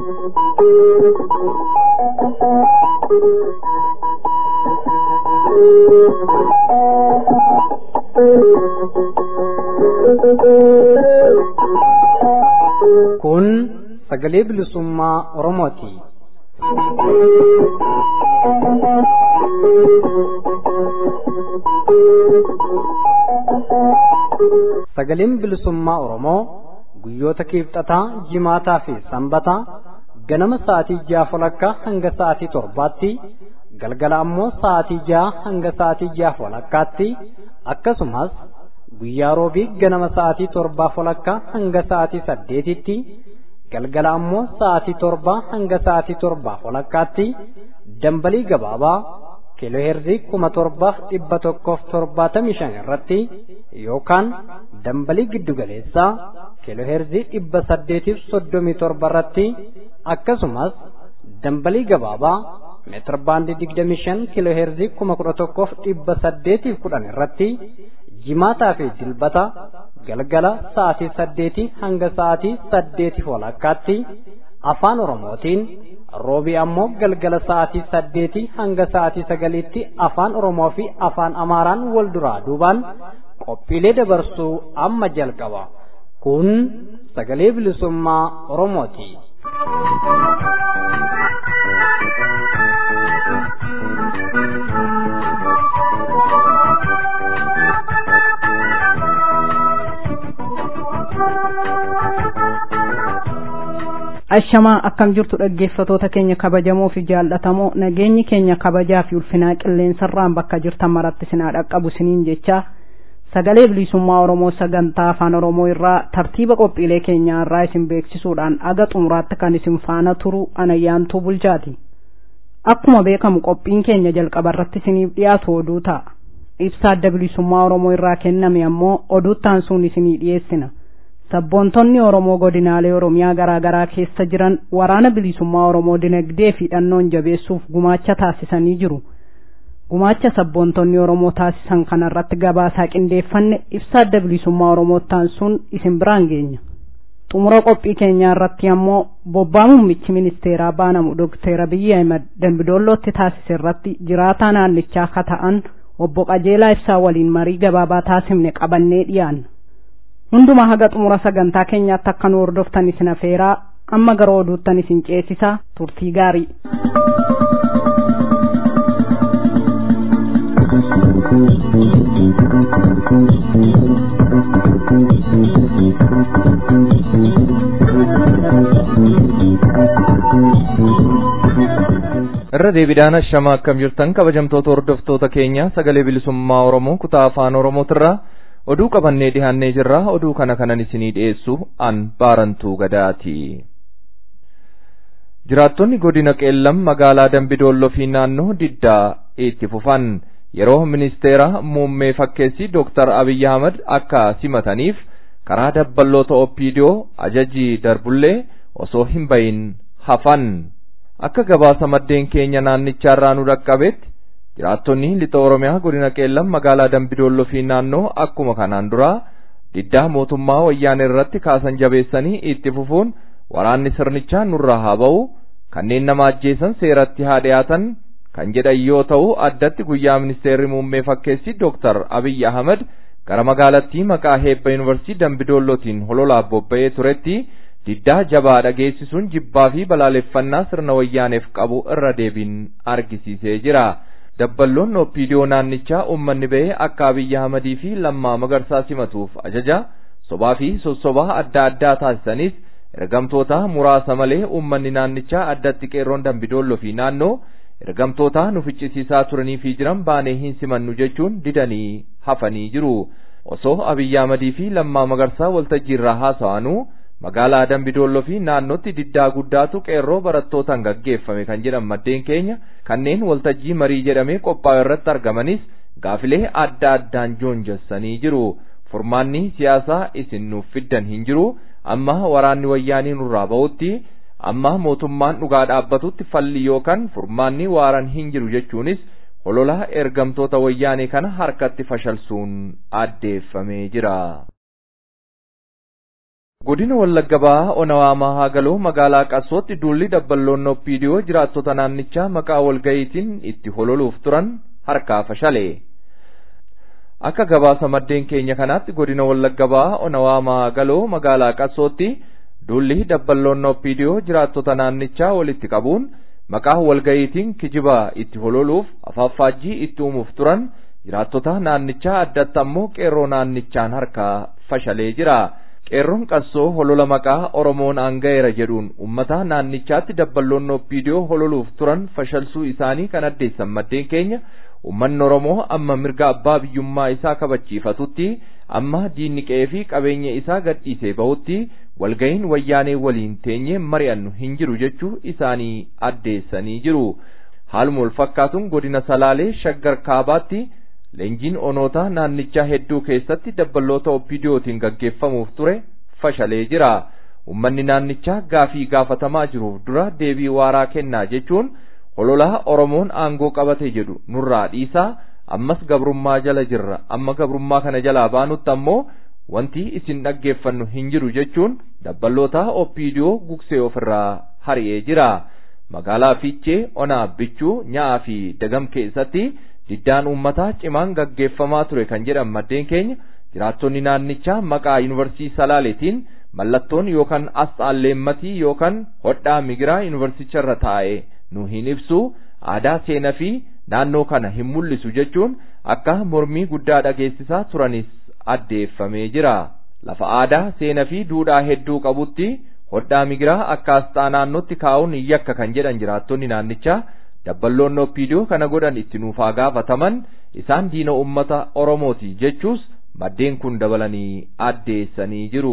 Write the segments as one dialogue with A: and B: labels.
A: Kun sagalee bilisummaa Oromooti. Sagaleen bilisummaa Oromoo guyyoota kiibxataa, jimaataa fi sanbataa ganama sa'aatii ja'a walakkaa hanga sa'aatii torbaatti galgala ammoo sa'aatii ja'a hanga sa'aatii ja'a walakkaatti akkasumas guyyaa roobii ganama sa'aatii torbaa walakkaa hanga sa'aatii saddeetitti galgala ammoo sa'aatii torbaa hanga sa'aatii torbaa walakkaatti dambalii gabaabaa kiilooheerzii kuma torbaaf dhibba tokkoof torbaatamii shan irratti yookaan dambalii giddugaleessaa kiilooheerzii dhibba saddeetiif soddomii torba irratti akkasumas dambalii gabaabaa meetir baandii digdamii shan kiilooheerzii kuma kudha tokkoof dhibba saddeetiif kudhan irratti jimaataa fi dilbata galgala sa'aatii saddeetii hanga sa'aatii saddeetiif walakkaatti afaan oromootiin roobii ammoo galgala sa'aatii saddeetii hanga sa'aatii sagaliitti afaan oromoo fi afaan amaaraan wal duraa duubaan qophiilee dabarsuu amma jalqaba kun sagalee bilisummaa oromooti.
B: ashamaa akkam jirtu dhaggeeffatoota keenya kabajamoo fi jaallatamoo nageenyi keenya kabajaa fi ulfinaa qilleensarraan bakka jirtan maratti sinaa dhaqqabu siniin jecha sagalee bilisummaa oromoo sagantaa afaan oromoo irraa tartiiba qophiilee keenyaa irraa isin beeksisuudhaan aga xumuraatti kan isin faana turu anayyaantuu bulchaati akkuma beekamu qophiin keenya jalqaba irratti isiniif dhiyaatu oduu ta'a ibsa adda bilisummaa oromoo irraa kenname ammoo oduuttaan sun isinii dhiyeessina sabboontonni oromoo godinaalee oromiyaa garaa garaa keessa jiran waraana bilisummaa oromoo dinagdee fi hidhannoon jabeessuuf gumaacha taasisanii jiru gumaacha sabboontonni oromoo taasisan kanarratti gabaasaa qindeeffanne ibsa adda bilisummaa oromoottaan sun isin biraan geenya xumura qophii keenyaa irratti ammoo bobbaa muummichi ministeeraa baanamu dookteer abiyyi ahimad dambidoollootti taasise irratti jiraataa naannichaa akka ta'an obbo qajeelaa ibsaa waliin marii gabaabaa taasifne qabannee dhiyaanna hundumaa haga xumura sagantaa keenyaatti akka nu hordoftan isin afeeraa amma gara oduuttan isin ceesisaa turtii gaarii.
C: irra deebiidhaan ashama akkam jirtan kabajamtoota hordoftoota keenya sagalee bilisummaa oromoo kutaa afaan oromootirraa oduu qabannee dhihaannee jirra oduu kana kanan isinii dhiyeessu an baarantuu gadaati jiraattonni godina qeellam magaalaa dambidoolloo fi naannoo diddaa itti fufan yeroo ministeera muummee fakkeessi dooktar abiyyi ahmad akka simataniif karaa dabballoota oppiidiyoo ajajii darbullee osoo hin bayin hafan akka gabaasa maddeen keenya naannichaarraa nu dhaqqabetti jiraattonni lixa oromiyaa godina qeellam magaalaa dambidoolloo fi naannoo akkuma kanaan dura diddaa mootummaa wayyaanee irratti kaasan jabeessanii itti fufuun waraanni sirnichaa nurraa haa ba'u kanneen nama ajjeesan seeratti haa dhiyaatan kan jedhan yoo ta'u addatti guyyaa ministeerri muummee fakkeessi dooktar abiyyi ahmad gara magaalattii maqaa heebba yuunivarsiitii dambidoollootiin hololaaf bobba'ee turetti diddaa jabaa dhageessisuun jibbaa fi balaaleffannaa sirna wayyaaneef qabu irra deebiin argisiisee jira. dabballoon oppiidiyoo naannichaa uummanni ba'ee akka abiyyi ahmadii fi lammaa magarsaa simatuuf ajaja sobaa fi sossobaa adda addaa taasisanis ergamtoota muraasa malee uummanni naannichaa addatti qeerroon dambidoolloo fi naannoo ergamtoota nu ficcisiisaa turanii fi jiran baanee hin simannu jechuun didanii hafanii jiru osoo abiyyi ahmadii fi lammaa magarsaa waltajjii irraa haasa'anuu magaalaa dambidoolloo fi naannootti diddaa guddaatu qeerroo barattootaan gaggeeffame kan jedhan maddeen keenya kanneen waltajjii marii jedhamee qophaa'e irratti argamanis gaafilee adda addaan joonjessanii jiru furmaanni siyaasaa isin nuuf fiddan hin jiru amma waraanni wayyaanii nurraa ba'utti amma mootummaan dhugaa dhaabbatutti falli yookaan furmaanni waaraan hin jiru jechuunis hololaa ergamtoota wayyaanee kana harkatti fashalsuun addeeffamee jira. godina wallagga bahaa onawaamaa haagaloo magaalaa qassootti duulli dabballoon oppiidiyoo jiraattota naannichaa maqaa walga'iitiin itti hololuuf turan harkaa fashale akka gabaasa maddeen keenya kanaatti godina wallagga bahaa onawaamaa haagaloo magaalaa qassootti duulli dabballoon oppiidiyoo jiraattota naannichaa walitti qabuun maqaa walga'iitiin kijibaa itti hololuuf afaaffaajjii itti uumuuf turan jiraattota naannichaa addatti ammoo qeerroo naannichaan harkaa fashalee jira. qeerroon qassoo holola maqaa oromoon aanga'eera jedhuun ummata naannichaatti dabballoon oppiidiyoo hololuuf turan fashalsuu isaanii kan addeessan maddeen keenya ummanni oromoo amma mirga abbaa biyyummaa isaa kabachiifatutti amma diinni qe'ee fi qabeenya isaa gadhiisee bahutti walga'iin wayyaanee waliin teenyee mari'annu hin jiru jechuu isaanii addeessanii jiru haaluma wal fakkaatuun godina salaalee shaggar kaabaatti leenjiin onootaa naannichaa hedduu keessatti dabballoota oppiidiyootiin gaggeeffamuuf ture fashalee jira ummanni naannichaa gaafii gaafatamaa jiruuf dura deebii waaraa kennaa jechuun hololaa oromoon aangoo qabate jedhu nurraa dhiisaa ammas gabrummaa jala jirra amma gabrummaa kana jalaa baanutti ammoo wanti isin dhaggeeffannu hin jiru jechuun dabballoota oppiidiyoo gugsee ofirraa hari'ee jira magaalaa fiichee onaa bichuu nyaa'aa fi dagam keessatti diddaan uummataa cimaan gaggeeffamaa ture kan jedhan maddeen keenya jiraattonni naannichaa maqaa yuunivarsiitii salaaleetiin mallattoon yookaan asxaan leemmatii yookaan hodhaa migiraa yuunivarsicharra taa'e nu hin ibsu aadaa seenaa fi naannoo kana hin mul'isu jechuun akka mormii guddaa dhageessisaa turanis addeeffamee jira lafa aadaa seenaa fi duudhaa hedduu qabutti hodhaa migiraa akka asxaa naannootti kaa'uun yakka kan jedhan jiraattonni naannichaa dabballoon oppiidiyoo kana godhan itti nuufaa gaafataman isaan diina ummata oromooti jechuus maddeen kun dabalanii addeessanii jiru.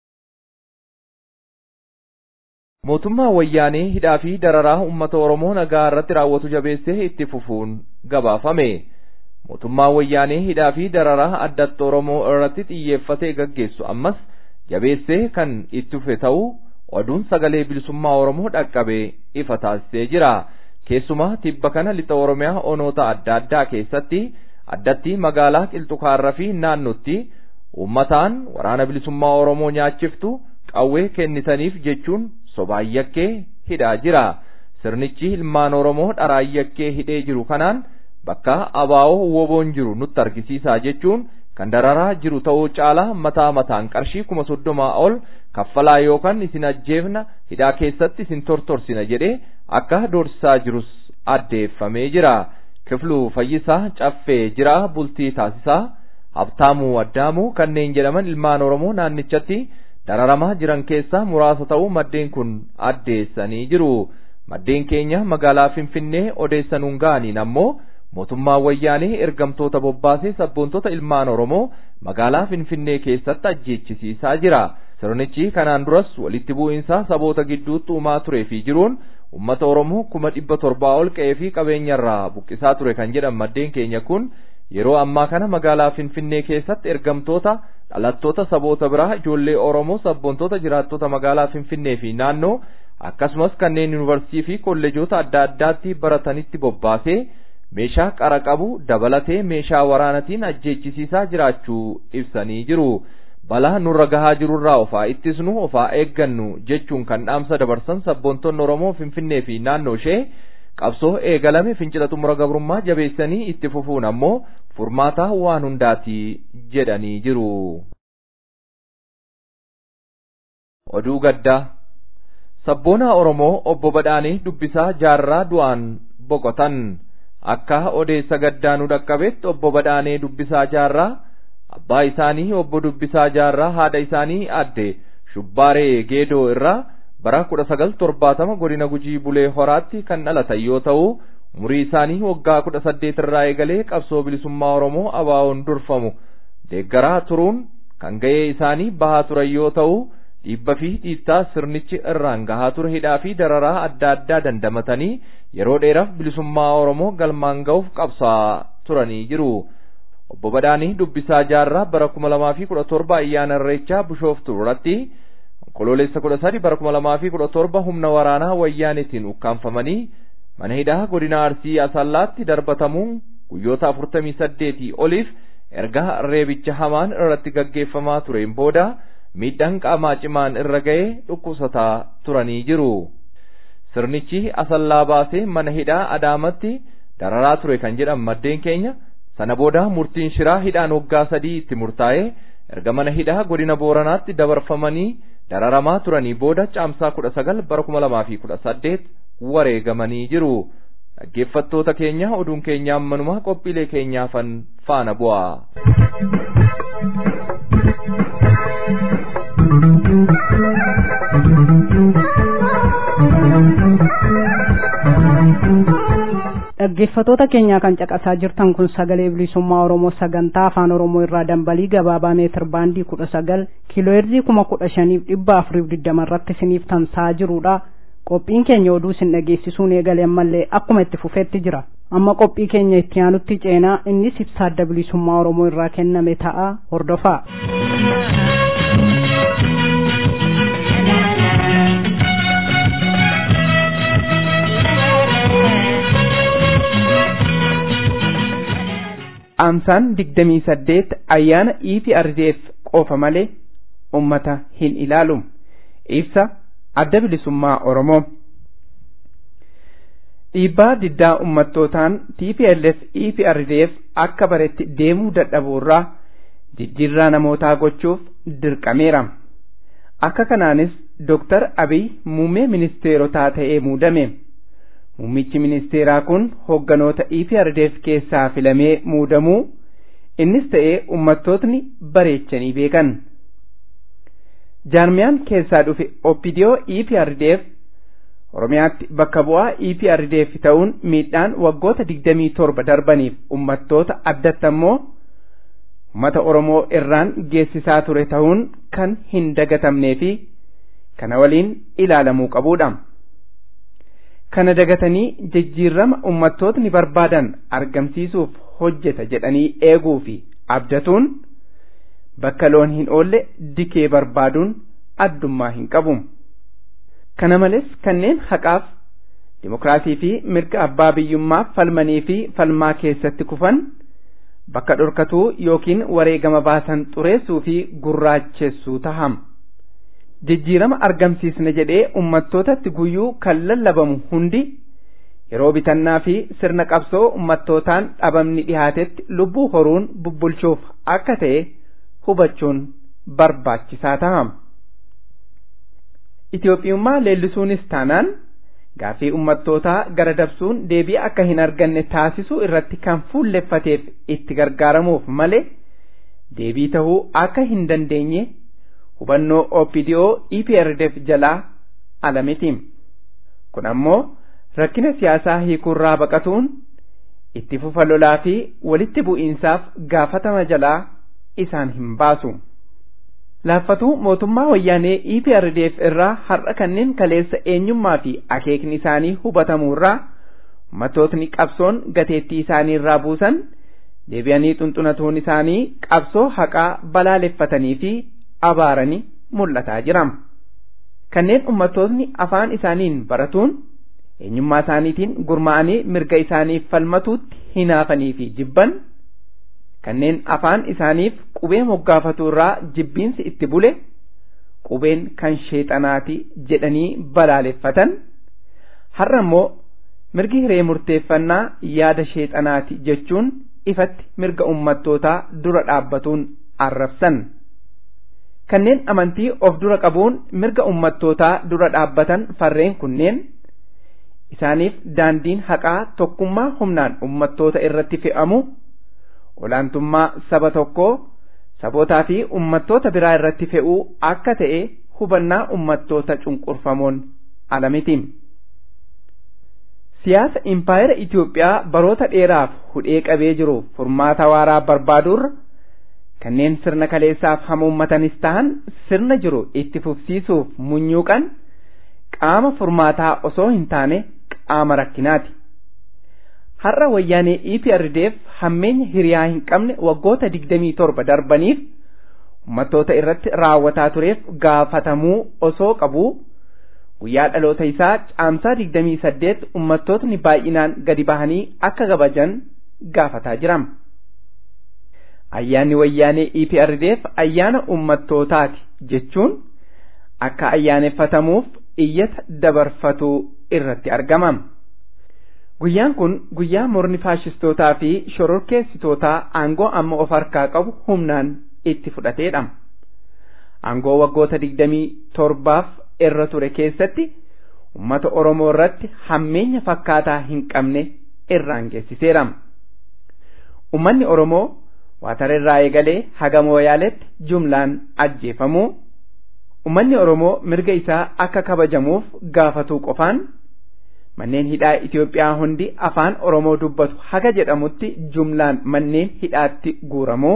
C: mootummaa wayyaanee hidhaa fi dararaa ummata oromoo nagaa irratti raawwatu jabeessee itti fufuun gabaafame mootummaa wayyaanee hidhaa fi dararaa addatti oromoo irratti xiyyeeffatee gaggeessu ammas jabeessee kan itti fufe ta'uu oduun sagalee bilisummaa oromoo dhaqqabee ifa taasisee jira. keessumaa tibba kana lixa oromiyaa onoota adda addaa keessatti addatti magaalaa qilxukaarra fi naannotti uummataan waraana bilisummaa oromoo nyaachiftu qawwee kennitaniif jechuun sobaayakkee hidhaa jira sirnichi ilmaan oromoo dharaayakkee hidhee jiru kanaan bakka abaa'oo woboon jiru nutti argisiisaa jechuun kan dararaa jiru ta'uu caalaa mataa mataan qarshii kuma soddomaa ol kaffalaa yookaan isin ajjeefna hidhaa keessatti isin tortorsina jedhee akka doorsisaa jirus addeeffamee jira kifluu fayyisaa caffee jira bultii taasisaa habtaamuu addaamuu kanneen jedhaman ilmaan oromoo naannichatti dararamaa jiran keessaa muraasa ta'uu maddeen kun addeessanii jiru maddeen keenya magaalaa finfinnee odeessanuun ga'aniin ammoo mootummaan wayyaanee ergamtoota bobbaasee sabboontota ilmaan oromoo magaalaa finfinnee keessatti ajjeechisiisaa jira sirnichi kanaan duras walitti bu'iinsa saboota gidduutti uumaa turee fi jiruun ummata oromoo kuma dhibba torbaa ol qe'ee fi qabeenyarraa buqqisaa ture kan jedhan maddeen keenya kun yeroo ammaa kana magaalaa finfinnee keessatti ergamtoota dhalattoota saboota biraa ijoollee oromoo sabboontoota jiraattota magaalaa finfinnee fi naannoo akkasumas kanneen yuunivarsiitii fi kolleejoota adda addaatti baratanitti bobbaasee meeshaa qara qabu dabalatee meeshaa waraanatiin ajjeechisiisaa jiraachuu ibsanii jiru. balaa nurra gahaa jirurraa ofaa ittisnu ofaa eeggannu jechuun kan dhaamsa dabarsan sabboontonni oromoo finfinnee fi naannoo ishee qabsoo eegalame fincila xumura gabrummaa jabeessanii itti fufuun ammoo furmaata waan hundaati jedhanii jiru. oduu gaddaa sabboonaa oromoo obbo badhaanii dubbisaa jaarraa du'aan boqotan akka odeessa gaddaa nu dhaqqabetti obbo badhaanee dubbisaa jaarraa abbaa isaanii obbo Dubbisaa Jaarraa haadha isaanii adde Shubbaaree Geedoo irraa bara kudha sagal torbaatama godina Gujii Bulee Horaatti kan dhalatan yoo ta'u umurii isaanii waggaa kudha saddeet irraa eegalee qabsoo bilisummaa Oromoo abaawoon durfamu deeggaraa turuun kan ga'ee isaanii bahaa turan yoo ta'u dhiibba fi dhiittaa sirnichi irraan gahaa ture hidhaa fi dararaa adda addaa dandamatanii yeroo dheeraaf bilisummaa Oromoo galmaan ga'uuf qabsaa turanii jiru. obbo Badhaanii dubbisaa jaarraa bara kuma lamaa fi kudha torba ayyaana irreechaa bishooftu irratti onkoloolessa kudha sadi bara kuma lamaa fi kudha torba humna waraanaa wayyaanitiin ukkaanfamanii mana hidhaa godina arsii asallaatti darbatamuun guyyoota afurtamii saddeetii oliif erga reebicha hamaan irratti gaggeeffamaa tureen booda miidhaan qaamaa cimaan irra ga'ee dhukkubsataa turanii jiru. Sirnichi asallaa baasee mana hidhaa Adaamatti dararaa ture kan jedhan maddeen keenya sana booda murtiin shiraa hidhaan waggaa sadii itti murtaa'ee erga mana hidhaa godina Booranaatti dabarfamanii dararamaa turanii booda caamsaa kudha sagal bara kuma lamaa fi kudha saddeet wareegamanii jiru. Dhaggeeffattoota keenya oduun keenya ammanuma qophiilee keenyaafan faana bu'a.
B: dhaggeeffatoota keenyaa kan caqasaa jirtan kun sagalee bilisummaa oromoo sagantaa afaan oromoo irraa dambalii gabaabaa meetir baandii kudha sagal kiilooheerzii kuma kudha shaniif dhibba afuriif digdama irratti isiniif tamsa'aa jirudha qophiin keenya oduu isin dhageessisuun eegale ammallee akkuma itti fufeetti jira amma qophii keenya itti aanutti ceenaa innis ibsaa adda bilisummaa oromoo irraa kenname ta'a hordofaa.
D: amsaan digdamii saddeet ayyaana EPRDF qofa malee ummata hin ilaalu ibsa adda bilisummaa Oromoo. Dhiibbaa diddaa ummattootaan TPLF EPRDF akka baretti deemuu dadhabuurraa jijjiirraa namootaa gochuuf dirqameera. Akka kanaanis Dooktar Abiy muummee ministeerotaa ta'ee muudame. Muummichi ministeeraa kun hogganoota EPRDF keessaa filamee muudamuu innis ta'ee ummattootni bareechanii beekan. Jaarmiyaan keessaa dhufe Oppidiyoo EPRDF Oromiyaatti bakka bu'aa EPRDF ta'uun miidhaan waggoota digdamii torba darbaniif ummattoota addatti ammoo uummata Oromoo irraan geessisaa ture ta'uun kan hin dagatamnee fi kana waliin ilaalamuu qabudha. kana dagatanii jijjiirama ummattootni barbaadan argamsiisuuf hojjeta jedhanii eeguu fi abdatuun bakka loon hin oolle dikee barbaaduun addummaa hin qabu. Kana malees kanneen haqaaf dimokiraasii fi mirga abbaa biyyummaaf falmanii fi falmaa keessatti kufan bakka dhorkatuu yookiin wareegama baasan xureessuu fi gurraachessuu taham. jijjiirama argamsiisna jedhee ummattootatti guyyuu kan lallabamu hundi yeroo bitannaa fi sirna qabsoo ummattootaan dhabamni dhihaatetti lubbuu horuun bubbulchuuf akka ta'e hubachuun barbaachisaa ta'a. Itoophiyummaa leellisuunis taanaan gaaffii ummattootaa gara dabsuun deebii akka hin arganne taasisuu irratti kan fuulleffateef itti gargaaramuuf malee deebii tahuu akka hin dandeenye hubannoo OPDO EPRDF jalaa alamiti. Kun ammoo rakkina siyaasaa hiikuurraa baqatuun itti fufa lolaa fi walitti bu'iinsaaf gaafatama jalaa isaan hin baasu. Laaffatuu mootummaa wayyaanee EPRDF irraa har'a kanneen kaleessa eenyummaa fi akeekni isaanii hubatamuurraa uummattootni qabsoon gateettii isaanii irraa buusan deebi'anii xunxunatuun isaanii qabsoo haqaa balaaleffatanii fi abaaranii mul'ataa jira. Kanneen ummattootni afaan isaaniin baratuun eenyummaa isaaniitiin gurmaa'anii mirga isaaniif falmatuutti hinaafanii fi jibban kanneen afaan isaaniif qubee moggaafatuu irraa jibbiinsi itti bule qubeen kan sheexanaati jedhanii balaaleffatan har'a immoo mirgi hiree murteeffannaa yaada sheexanaati jechuun ifatti mirga ummattootaa dura dhaabbatuun arrabsan. kanneen amantii of dura qabuun mirga ummattootaa dura dhaabbatan farreen kunneen isaaniif daandiin haqaa tokkummaa humnaan ummattoota irratti fe'amu olaantummaa saba tokkoo sabootaa fi ummattoota biraa irratti fe'uu akka ta'e hubannaa ummattoota cunqurfamoon alamiti. Siyaasa impaayera Itoophiyaa baroota dheeraaf hudhee qabee jiru furmaata waaraa barbaaduurra kanneen sirna kaleessaaf hamuummatanis ta'an sirna jiru itti fufsiisuuf munyuuqan qaama furmaataa osoo hin taane qaama rakkinaati. Har'a wayyaanee EPRDF hammeenya hiriyaa hin qabne waggoota digdamii torba darbaniif uummattoota irratti raawwataa tureef gaafatamuu osoo qabuu guyyaa dhaloota isaa caamsaa digdamii saddeet uummattootni baay'inaan gadi bahanii akka kabajan gaafataa jiram. ayyaanni wayyaanee EPRDF ayyaana ummattootaati jechuun akka ayyaaneffatamuuf iyyata dabarfatuu irratti argama. Guyyaan kun guyyaa morni faashistootaa fi shororkeessitootaa aangoo amma of harkaa qabu humnaan itti fudhateedha. Aangoo waggoota digdamii torbaaf irra ture keessatti uummata Oromoo irratti hammeenya fakkaataa hin qabne irraan geessiseera. Uummanni Oromoo waatara irraa eegalee haga mooyaaletti jumlaan ajjeefamuu Uummanni Oromoo mirga isaa akka kabajamuuf gaafatuu qofaan manneen hidhaa Itoophiyaa hundi afaan Oromoo dubbatu haga jedhamutti jumlaan manneen hidhaatti guuramuu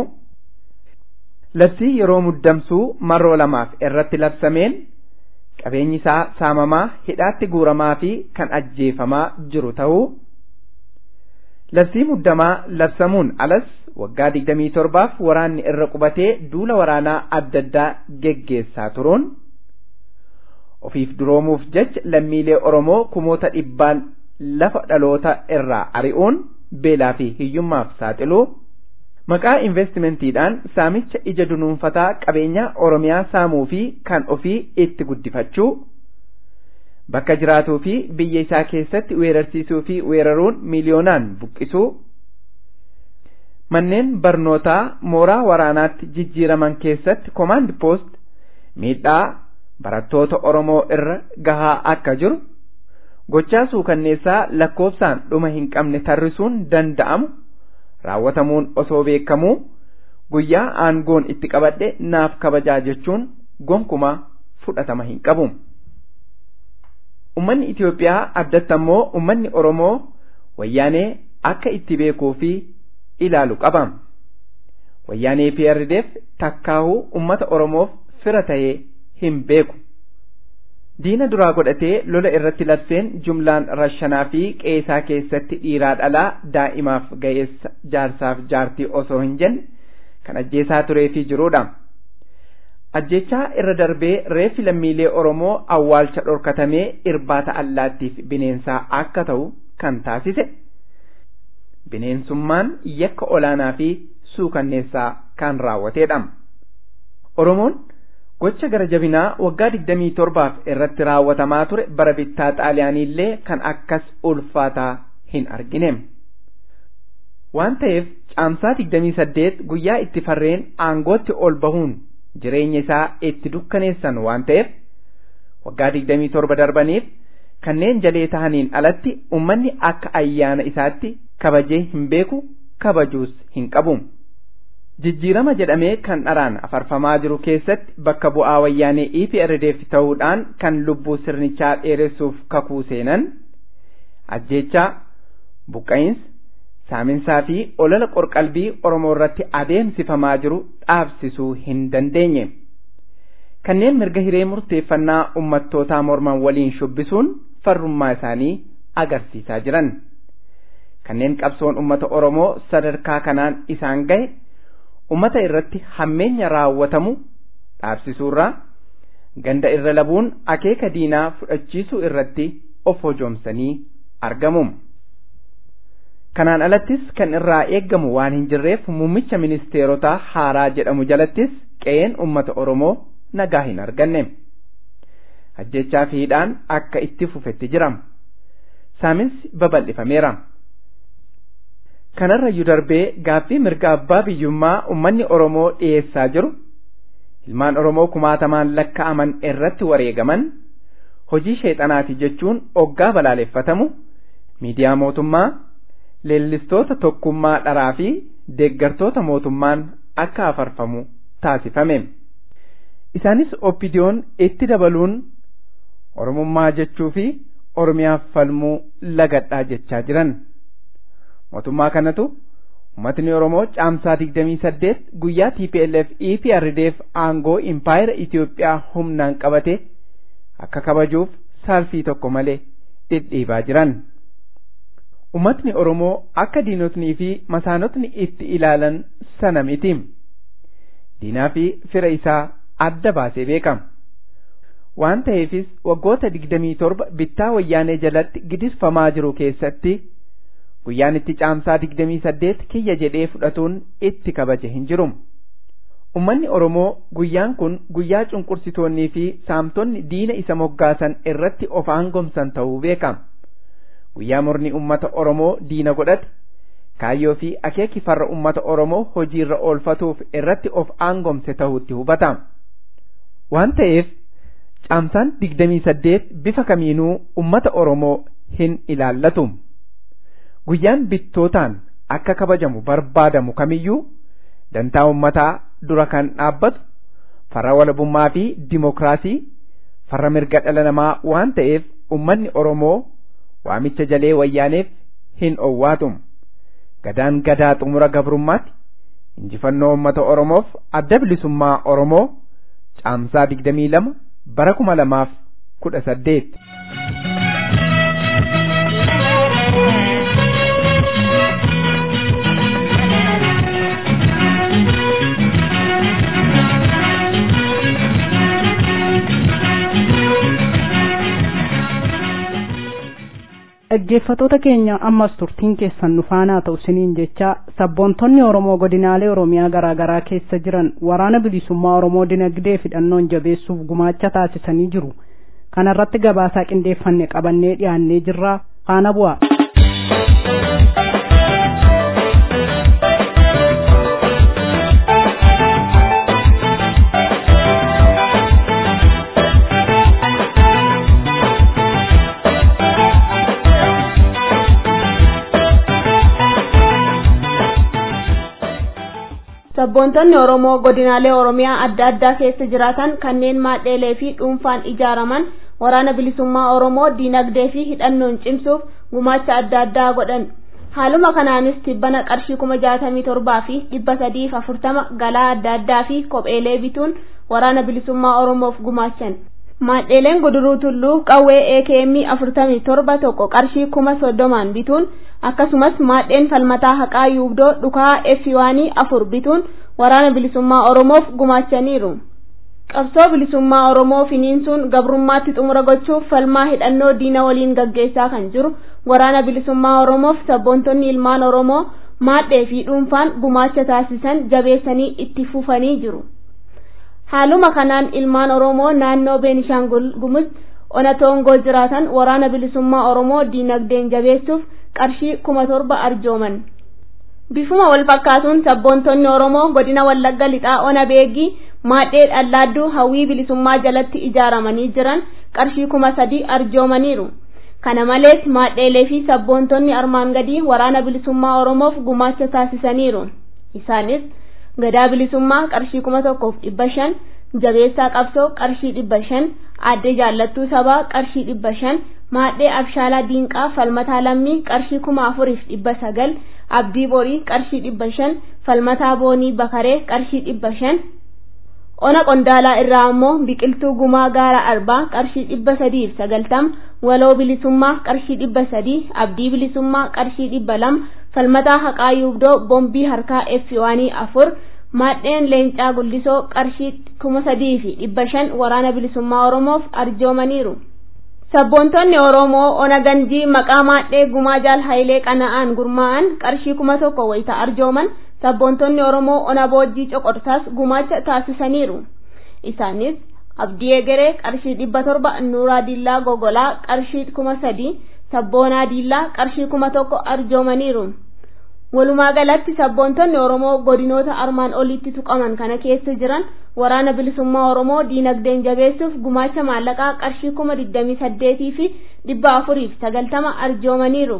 D: labsii yeroo muddamsuu marroo lamaaf irratti labsameen qabeenyi isaa saamamaa hidhaatti guuramaa fi kan ajjeefamaa jiru ta'uu labsii muddamaa labsamuun alas waggaa digdamii torbaaf waraanni irra qubatee duula waraanaa adda addaa geggeessaa turuun ofiif duroomuuf jecha lammiilee Oromoo kumoota dhibbaan lafa dhaloota irraa ari'uun beelaa fi hiyyummaaf saaxiluu maqaa investimentiidhaan saamicha ija dunuunfataa qabeenyaa Oromiyaa saamuu fi kan ofii itti guddifachuu bakka jiraatuu fi biyya isaa keessatti weerarsiisuu fi weeraruun miiliyoonaan buqqisuu manneen barnootaa mooraa waraanaatti jijjiiraman keessatti komaand poost miidhaa barattoota Oromoo irra gahaa akka jiru gochaa suukanneessaa lakkoofsaan dhuma hin qabne tarrisuun danda'amu raawwatamuun osoo beekamuu guyyaa aangoon itti qabadhe naaf kabajaa jechuun gonkumaa fudhatama hin qabu. Ummanni Itoophiyaa addatti ammoo ummanni Oromoo wayyaanee akka itti beekuu fi ilaalu qaba. Wayyaanee PRDF takkaahuu ummata Oromoof fira ta'ee hin beeku. Diina duraa godhatee lola irratti labseen jumlaan rashanaa fi qeesaa keessatti dhiiraa dhalaa daa'imaaf ga'eessa jaarsaaf jaartii osoo hin jenne kan ajjeesaa turee fi jirudha. Ajjechaa irra darbee reeffi lammiilee Oromoo awwaalcha dhorkatamee irbaata allaattiif bineensaa akka ta'u kan taasise. Bineensummaan yakka olaanaa fi suukanneessaa kan raawwatedha. Oromoon gocha gara jabinaa waggaa digdamii torbaaf irratti raawwatamaa ture bara bittaa xaaliyaaniillee kan akkas ulfaataa hin argine. Waan ta'eef caamsaa digdamii saddeet guyyaa itti farreen aangootti ol bahuun jireenya isaa itti dukkaneessan waan ta'eef waggaa digdamii torba darbaniif kanneen jalee tahaniin alatti ummanni akka ayyaana isaatti kabajee hin beeku kabajuus hin qabu. Jijjiirama jedhamee kan dharaan afarfamaa jiru keessatti bakka bu'aa wayyaanee EPRDF ta'uudhaan kan lubbuu sirnichaa dheeressuuf kakuu seenan ajjeechaa buqqa'insa saaminsaa fi olola qorqalbii Oromoo irratti adeemsifamaa jiru dhaabsisuu hin dandeenye. Kanneen mirga hiree murteeffannaa ummattootaa morman waliin shubbisuun farrummaa isaanii agarsiisaa jiran. Kanneen qabsoon ummata Oromoo sadarkaa kanaan isaan gahe ummata irratti hammeenya raawwatamu dhaabsisuurraa ganda irra labuun akeeka diinaa fudhachiisuu irratti of hojoomsanii argamu. Kanaan alattis kan irraa eeggamu waan hin jirreef muummicha ministeerotaa haaraa jedhamu jalattis qe'een ummata Oromoo nagaa hin arganne. Ajjechaa fi hidhaan akka itti fufetti jira. Saaminsi babal'ifameera. Kanarrayyuu darbee gaaffii mirga abbaa biyyummaa ummanni Oromoo dhiyeessaa jiru ilmaan Oromoo kumaatamaan lakka'aman irratti wareegaman hojii sheexanaati jechuun oggaa balaaleffatamu miidiyaa mootummaa leellistoota tokkummaa dharaa fi deeggartoota mootummaan akka afarfamu taasifame. Isaanis oppidiyoon itti dabaluun Oromummaa jechuu fi Oromiyaaf falmuu lagadhaa jechaa jiran. Mootummaa kanatu uummatni Oromoo caamsaa digdamii saddeet guyyaa TPLF EPRDF aangoo impaayera Itoophiyaa humnaan qabate akka kabajuuf saalfii tokko malee dhidhiibaa jiran. Uummatni Oromoo akka diinotnii fi masaanotni itti ilaalan sana miti. Diinaa fi fira isaa adda baasee beekama. Waan ta'eefis waggoota digdamii torba bittaa wayyaanee jalatti gidisfamaa jiru keessatti guyyaan itti caamsaa digdamii saddeet kiyya jedhee fudhatuun itti kabaje hin jiru. Ummanni Oromoo guyyaan kun guyyaa cunqursitoonnii fi saamtonni diina isa moggaasan irratti of aangomsan ta'uu beekama. Guyyaa murni ummata Oromoo diina godhate kaayyoo fi akeeki farra ummata Oromoo hojiirra oolfatuuf irratti of aangomse ta'uutti hubatama. Waan ta'eef caamsaan digdamii saddeet bifa kamiinuu ummata Oromoo hin ilaallatu. Guyyaan bittootaan akka kabajamu barbaadamu kamiyyuu dantaa ummataa dura kan dhaabbatu farra walabummaa fi dimokiraasii farra mirga dhala namaa waan ta'eef ummanni Oromoo waamicha jalee wayyaaneef hin owwaatu. Gadaan gadaa xumura gabrummaatti injifannoo ummata Oromoof adda bilisummaa Oromoo caamsaa digdamii lama bara kuma lamaaf kudha saddeet.
B: dhaggeeffatoota keenya ammas turtiin keessan nu faanaa ta'u siniin jecha sabboontonni oromoo godinaalee oromiyaa garaa garaa keessa jiran waraana bilisummaa oromoo dinagdee fi hidhannoon jabeessuuf gumaacha taasisanii jiru kana irratti gabaasaa qindeeffanne qabannee dhiyaannee jirra faana bu'a.
E: sabboontonni oromoo godinaalee oromiyaa adda addaa keessa jiraatan kanneen maadheelee fi dhuunfaan ijaaraman waraana bilisummaa oromoo diinagdee fi hidhannoon cimsuuf gumaacha adda addaa godhan haaluma kanaanis tibbana qarshii kuma jaatamii torbaa fi dhibba sadiif afurtama galaa adda addaa fi kopheelee bituun waraana bilisummaa oromoof gumaachan maadheeleen guduruu tulluu qawwee AKM afurtamii torba tokko qarshii kuma soddomaan bituun akkasumas maadheen falmataa haqaa yuubdoo dhukaa efiwaanii afur bituun waraana bilisummaa oromoof gumaachaniiru. qabsoo bilisummaa oromoo finiinsuun gabrummaatti xumura gochuuf falmaa hidhannoo diina waliin gaggeessaa kan jiru waraana bilisummaa oromoof sabboontonni ilmaan oromoo maadhee fi dhuunfaan gumaacha taasisan jabeessanii itti fufanii jiru. haaluma kanaan ilmaan oromoo naannoo beenishaangul gumuz ona toongoo jiraatan waraana bilisummaa oromoo diinagdeen jabeessuuf qarshii kuma torba arjooman bifuma wal fakkaatuun sabboontonni oromoo godina wallagga lixaa ona beegii maadhee dhallaadduu hawwii bilisummaa jalatti ijaaramanii jiran qarshii kuma sadii arjoomaniiru kana malees maadheelee fi sabboontonni armaan gadii waraana bilisummaa oromoof gumaacha taasisaniiru isaanis gadaa bilisummaa qarshii kuma tokkoof dhibba shan jabeessaa qabsoo qarshii dhibba shan aadde jaallattuu sabaa qarshii dhibba shan maadhee abshaalaa diinqaa falmataa lammii qarshii kuma afuriif dhibba sagal abdii borii qarshii dhibba shan falmataa boonii bakaree qarshii dhibba shan ona qondaalaa irraa ammoo biqiltuu gumaa gaara arbaa qarshii dhibba sadiif sagaltama waloo bilisummaa qarshii dhibba sadii abdii bilisummaa qarshii dhibba lama falmataa haqaa yuubdoo bombii harkaa effiwaanii afur maadheen leencaa guddisoo qarshii kuma sadii fi dhibba shan waraana bilisummaa oromoof arjoomaniiru. sabboontonni oromoo ona ganjii maqaa maadhee gumaa jaal hayilee qana'aan gurmaa'an qarshii kuma tokko wayita arjooman sabboontonni oromoo ona boojjii coqorsaas gumaacha taasisaniiru isaanis abdii egeree qarshii dhibba torba nuuraa diillaa gogolaa qarshii kuma sadii sabboonaa diillaa qarshii kuma tokko arjoomaniiru walumaa galatti sabboontonni oromoo godinoota armaan olitti tuqaman kana keessa jiran waraana bilisummaa oromoo diinagdeen jabeessuuf gumaacha maallaqaa qarshii kuma digdamii saddeetii fi dhibba afuriif sagaltama arjoomaniiru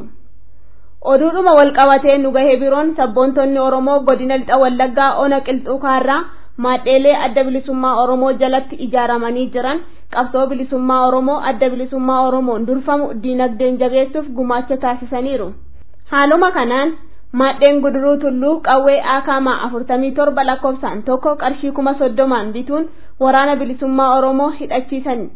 E: oduudhuma walqabatee nu gahee biroon sabboontonni oromoo godina lixa wallaggaa ona qilxuu kaarraa maadheelee adda bilisummaa oromoo jalatti ijaaramanii jiran qabsoo bilisummaa oromoo adda bilisummaa oromoon durfamu diinagdeen jabeessuuf gumaacha taasisaniiru haaluma kanaan maadheen guduruu tulluu qawwee aakaamaa afurtamii torba lakkoofsaan tokko qarshii kuma soddomaan bituun waraana bilisummaa oromoo hidhachiisan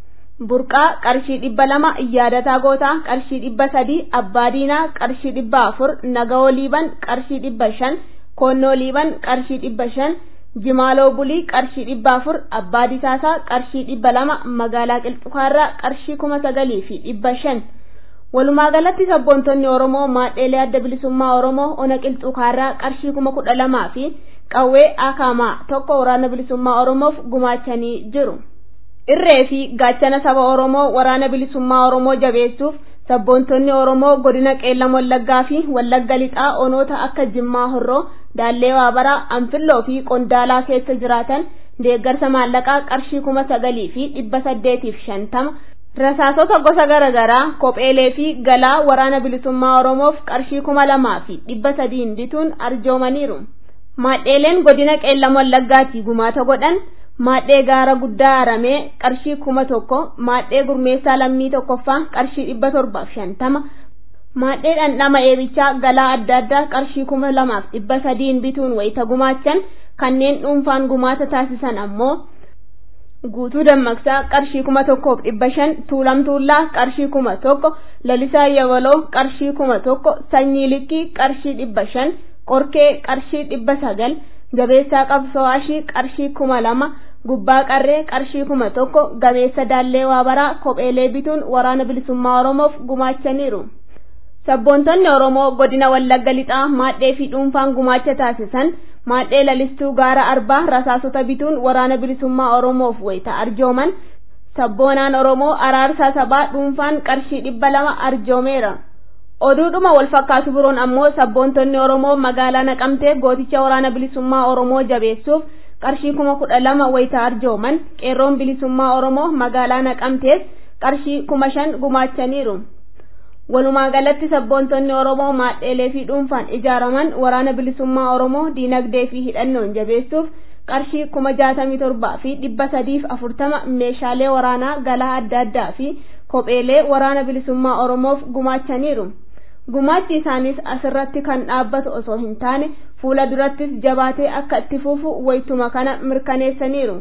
E: burqaa qarshii dhibba lama yaadataa gootaa qarshii dhibba sadii abbaa diinaa qarshii dhibba afur nagawoo liiban qarshii dhibba shan koonnoo liiban qarshii dhibba shan jimaaloo bulii qarshii dhibba afur abbaa disaasaa qarshii dhibba lama magaalaa qilxukaarraa qarshii kuma sagalii fi dhibba shan walumaa galatti sabboontonni oromoo maadheelee adda bilisummaa oromoo ona qilxuu kaarraa qarshii kuma kudha lamaa fi qawwee akaamaa tokko waraana bilisummaa oromoof gumaachanii jiru irree fi gaachana saba oromoo waraana bilisummaa oromoo jabeessuuf sabboontonni oromoo godina qeellam wallaggaa fi wallagga lixaa onoota akka jimmaa horroo daallee waabaraa anfilloo fi qondaalaa keessa jiraatan deeggarsa maallaqaa qarshii kuma sagalii fi dhibba saddeetiif shantama rasaasota gosa garaagaraa kopheelee fi galaa waraana bilisummaa oromoof qarshii kuma lamaa fi dhibba sadiin bituun arjoomaniiru maadheeleen godina qeellam wallaggaatti gumaata godhan maadhee gaara guddaa aramee qarshii kuma tokko maadhee gurmeessaa lammii tokkoffaa qarshii dhibba torbaaf shantama maadhee dhandhama eebichaa galaa adda addaa qarshii kuma lamaaf dhibba sadiin bituun wayita gumaachan kanneen dhuunfaan gumaata taasisan ammoo guutuu dammaqsaa qarshii kuma tokkoof dhibba shan tuulam tuullaa qarshii kuma tokko lalisaa yabaloo qarshii kuma tokko sanyii likkii qarshii dhibba shan qorkee qarshii dhibba sagal jabeessaa qabsowaashii qarshii kuma lama gubbaa qarree qarshii kuma tokko gameessa daallee waabaraa kopheelee bituun waraana bilisummaa oromoof gumaachaniiru sabboontonni oromoo godina wallagga lixaa maadhee fi dhuunfaan gumaacha taasisan maadhee lalistuu gaara arbaa rasaasota bituun waraana bilisummaa oromoof wayita arjooman sabboonaan oromoo araarsaa sabaa dhuunfaan qarshii dhibba lama arjoomeera oduudhuma wal fakkaatu biroon ammoo sabboontonni oromoo magaalaa naqamtee gooticha waraana bilisummaa oromoo jabeessuuf qarshii kuma kudha lama wayita arjooman qeerroon bilisummaa oromoo magaalaa naqamtees qarshii kuma shan gumaachaniiru walumaa galatti sabboontonni oromoo maadheelee fi dhuunfaan ijaaraman waraana bilisummaa oromoo diinagdee fi hidhannoon jabeessuuf qarshii kuma jaatamii torbaa fi dhibba sadiif afurtama meeshaalee waraanaa galaa adda addaa fi kopheelee waraana bilisummaa oromoof gumaachaniiru gumaachi isaanis asirratti kan dhaabbatu osoo hin taane fuula durattis jabaatee akka itti fufu waytuma kana mirkaneessaniiru.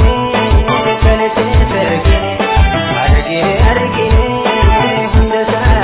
F: Argine, argine, hunda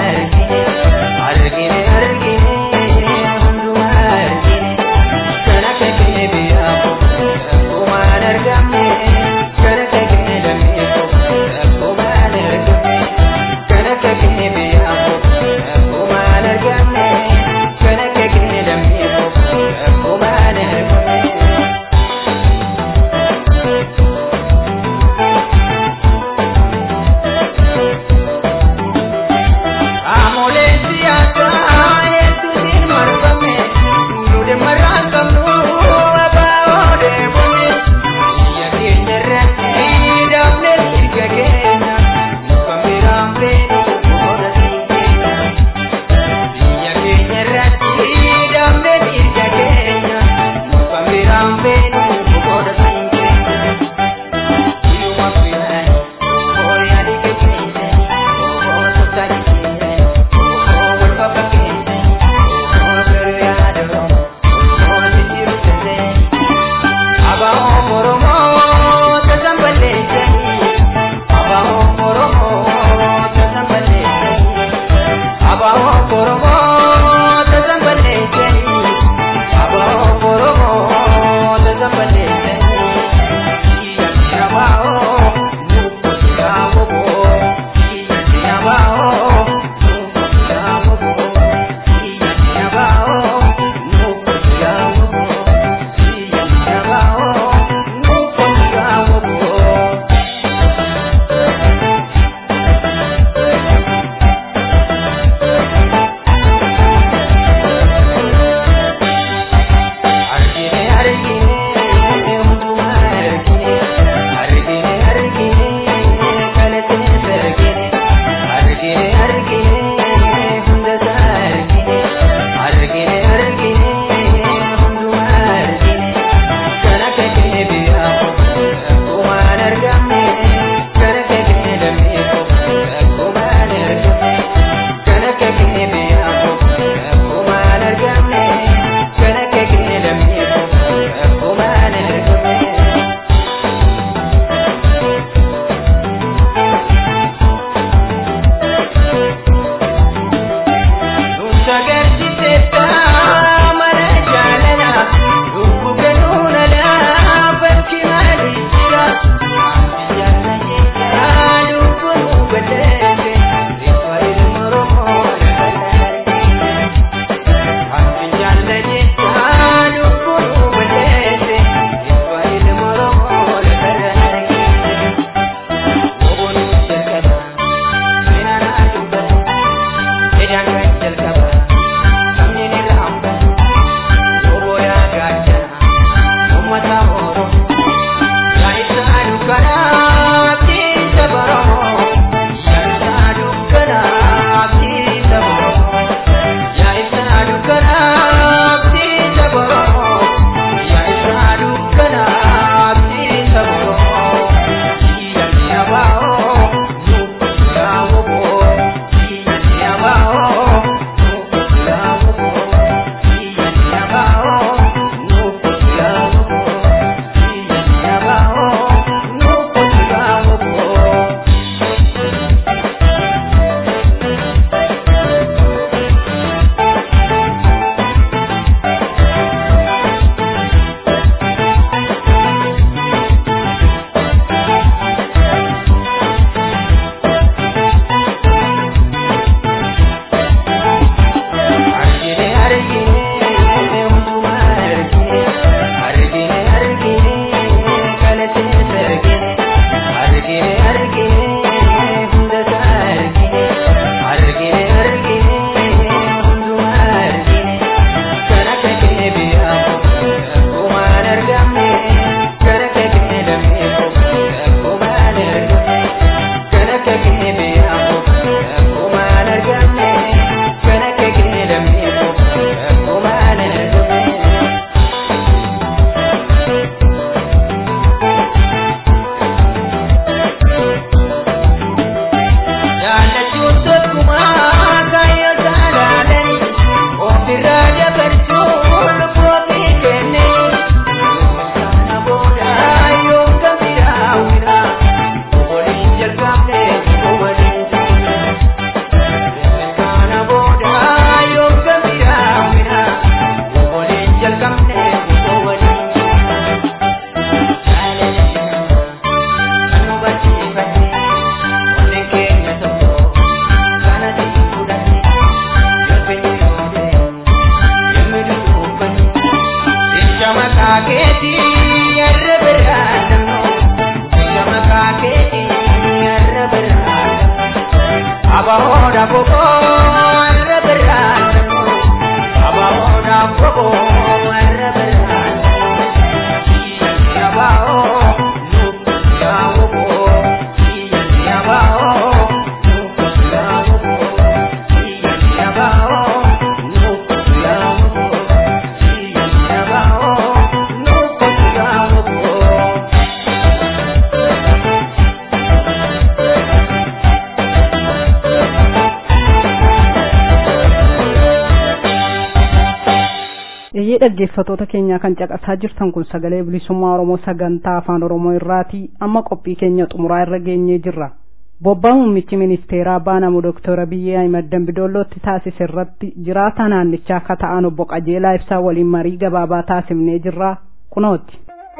B: Eeyyee dhaggeeffatoota keenyaa kan caqasaa jirtan kun sagalee bilisummaa Oromoo sagantaa afaan Oromoo irraati amma qophii keenya xumuraa irra geenyee jirra. Bobbaa muummichi ministeeraa baanamu Dooktor Abiyyee Ahimad Dambidoollootti taasise irratti jiraataa naannichaa akka ta'an obbo Qajeelaa Ibsaa waliin marii gabaabaa taasifnee jirra kunooti.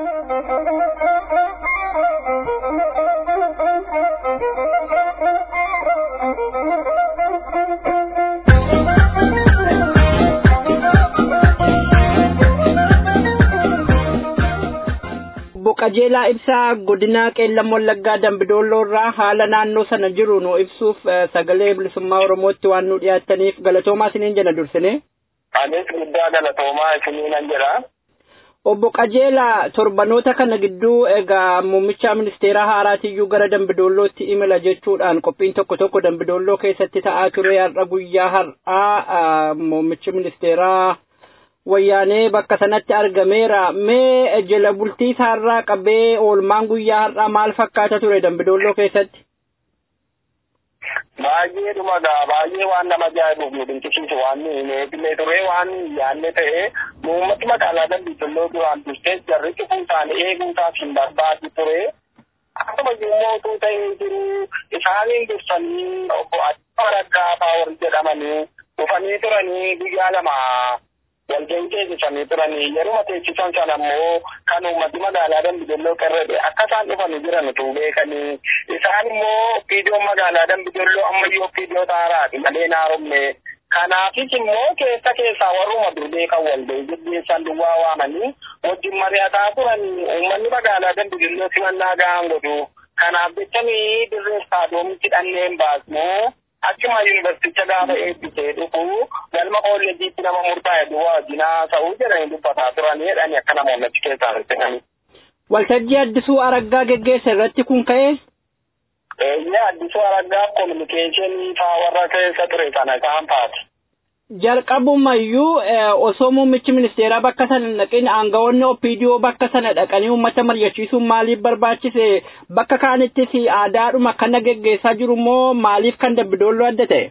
F: qajeelaa ibsaa godina qeellam wallaggaa dambidoolloo irraa haala naannoo sana jiru nu ibsuuf sagalee bilisummaa oromootti waan nu dhiyaattaniif galatoomaa isiniin jenna dursine.
G: Anis guddaa galatoomaa isiniinan jedha.
F: Obbo Qajeelaa torbanoota kana gidduu egaa muummicha ministeeraa haaraatiyyuu gara dambidoollootti imala jechuudhaan qophiin tokko tokko dambidoolloo keessatti ta'aa ture har'a guyyaa har'aa muummichi ministeeraa wayyaanee bakka sanatti argameera mee jala bultii isaarraa qabee oolmaan guyyaa har'aa maal fakkaata ture dambidoolloo keessatti.
G: Baay'ee dhumagaa baay'ee waan nama ajaa'ibuuf nu dinqisiisu waan meeqillee ture waan yaanne ta'e uummati magaalaa dambidoolloo duraan dursee jarri cufuu isaanii eeguutaaf hin barbaadu ture. Akkuma immoo utuu ta'ee jiru isaaniin dursanii obbo Adda Raggaa fa'aa warri jedhamanii dhufanii turanii guyyaa lama walgahii teessisanii turanii yeruma teessisan sana immoo kan uummati magaalaa Dambidolloo qirrade akka isaan dhufanii jiran utuu beekanii isaan immoo opiidiyoon magaalaa Dambidolloo ammayyuu opiidiyoo taaraati malee naaromne kanaafis immoo keessa keessaa warruma durbee kan walgahii gaggeessan duwwaa waamanii wajjin mari'ataa turanii uummanni magaalaa Dambidolloo simannaa gahaan godhu kanaaf jechanii dirree istaadoomitti dhanneen baasnuu achuma yuunivarsiiticha gaafa eebbisee dhufu galma kolleejiitti nama murtaa'e duwwaa wajjinaa ta'uu jedhanii dubbataa turanii jedhanii akka namoonni achi keessaa hir'isanii.
F: Waltajjii Addisuu Araggaa geggeessa irratti kun ka'ee?
G: Eeyyee Addisuu Araggaaf kominikeeshinii faa warra keessa ture sana isaan faati.
F: jalqabumayyuu osoo muummichi ministeeraa bakka sana hin dhaqin aangawoonni opiidiyoo bakka sana dhaqanii uummata mari'achiisuun maaliif barbaachise bakka kaanittis aadaadhuma kana geggeessaa jiru moo maaliif kan dambidoolloo adda ta'e.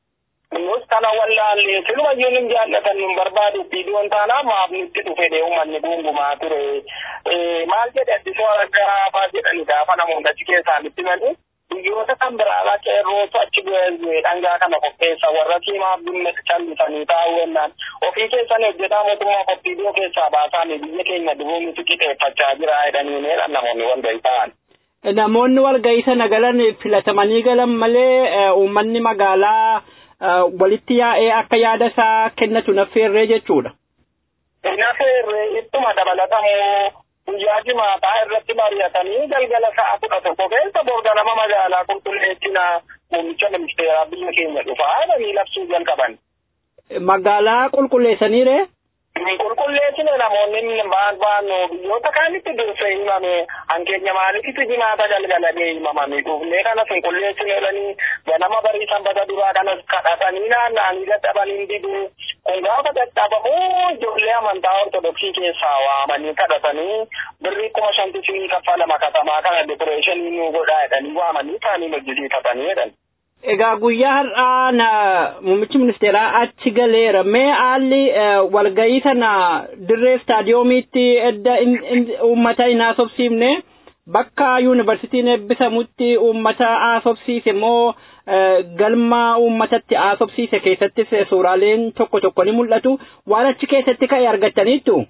G: Nus kana wallaallee silumayyuu hin jaallatan hin barbaadu opiidiyoon taanaa maaf nutti dhufe dee uummanni gungumaa ture. Maal jedhe addisoo argaa faa jedhani gaafa namoonni achi keessaa nutti malee. biyyoota kan biraadhaa qeerrootu achi bu'ee dhangaa kana qopheessa warra siimaaf dhimma callisanii taa'uu jennaan ofii keessan hojjetaa mootummaa qophiidoo keessaa baasanii biyya keenya dubuumiti qixeeffachaa jira jedhanii namoonni walgahii ta'an.
F: Namoonni walgahii sana galan filatamanii galan malee uummanni magaalaa walitti yaa'ee akka yaada isaa kennatu naffeerree jechuudha.
G: Naffeerree ittuma dabalatamoo guyyaa jimaataa irratti mari'atanii galgala sa'a kudha tokko keessa borga nama magaalaa qulqulleessina muummicha ministeeraa biyya keenya dhufaa jedhanii labsuu jalqaban.
F: Magaalaa qulqulleessaniire?
G: Qulqulleessine namoonni baan baan biyyoota kaanitti dursee himame hankeenya maaliifitti jimaata galgaladee himamanii dhufnee kanas qulqulleessine jedhanii ganama barii sanbata duraa kanas kadhatanii naanna'anii dadhabanii diduu kun gaafa dadhabamuu ijoollee amantaa ortodoksii keessaa waamanii kadhatanii birrii kuma shantisinii kaffalama katamaa kana dekoreeshinii nu godhaa jedhanii waamanii isaanii hojjisiifatanii jedhan.
F: Egaa guyyaa har'aa na muummichi ministeeraa achi galeera. Mee haalli walgahii sana dirree istaadiyoomiitti edda uummata hin haasofsiifne bakka yuunivarsiitiin eebbisamutti uummata haasofsiise moo galma uummatatti haasofsiise keessattis suuraaleen tokko tokko ni mul'atu. Waan achi keessatti ka'e argattaniittu?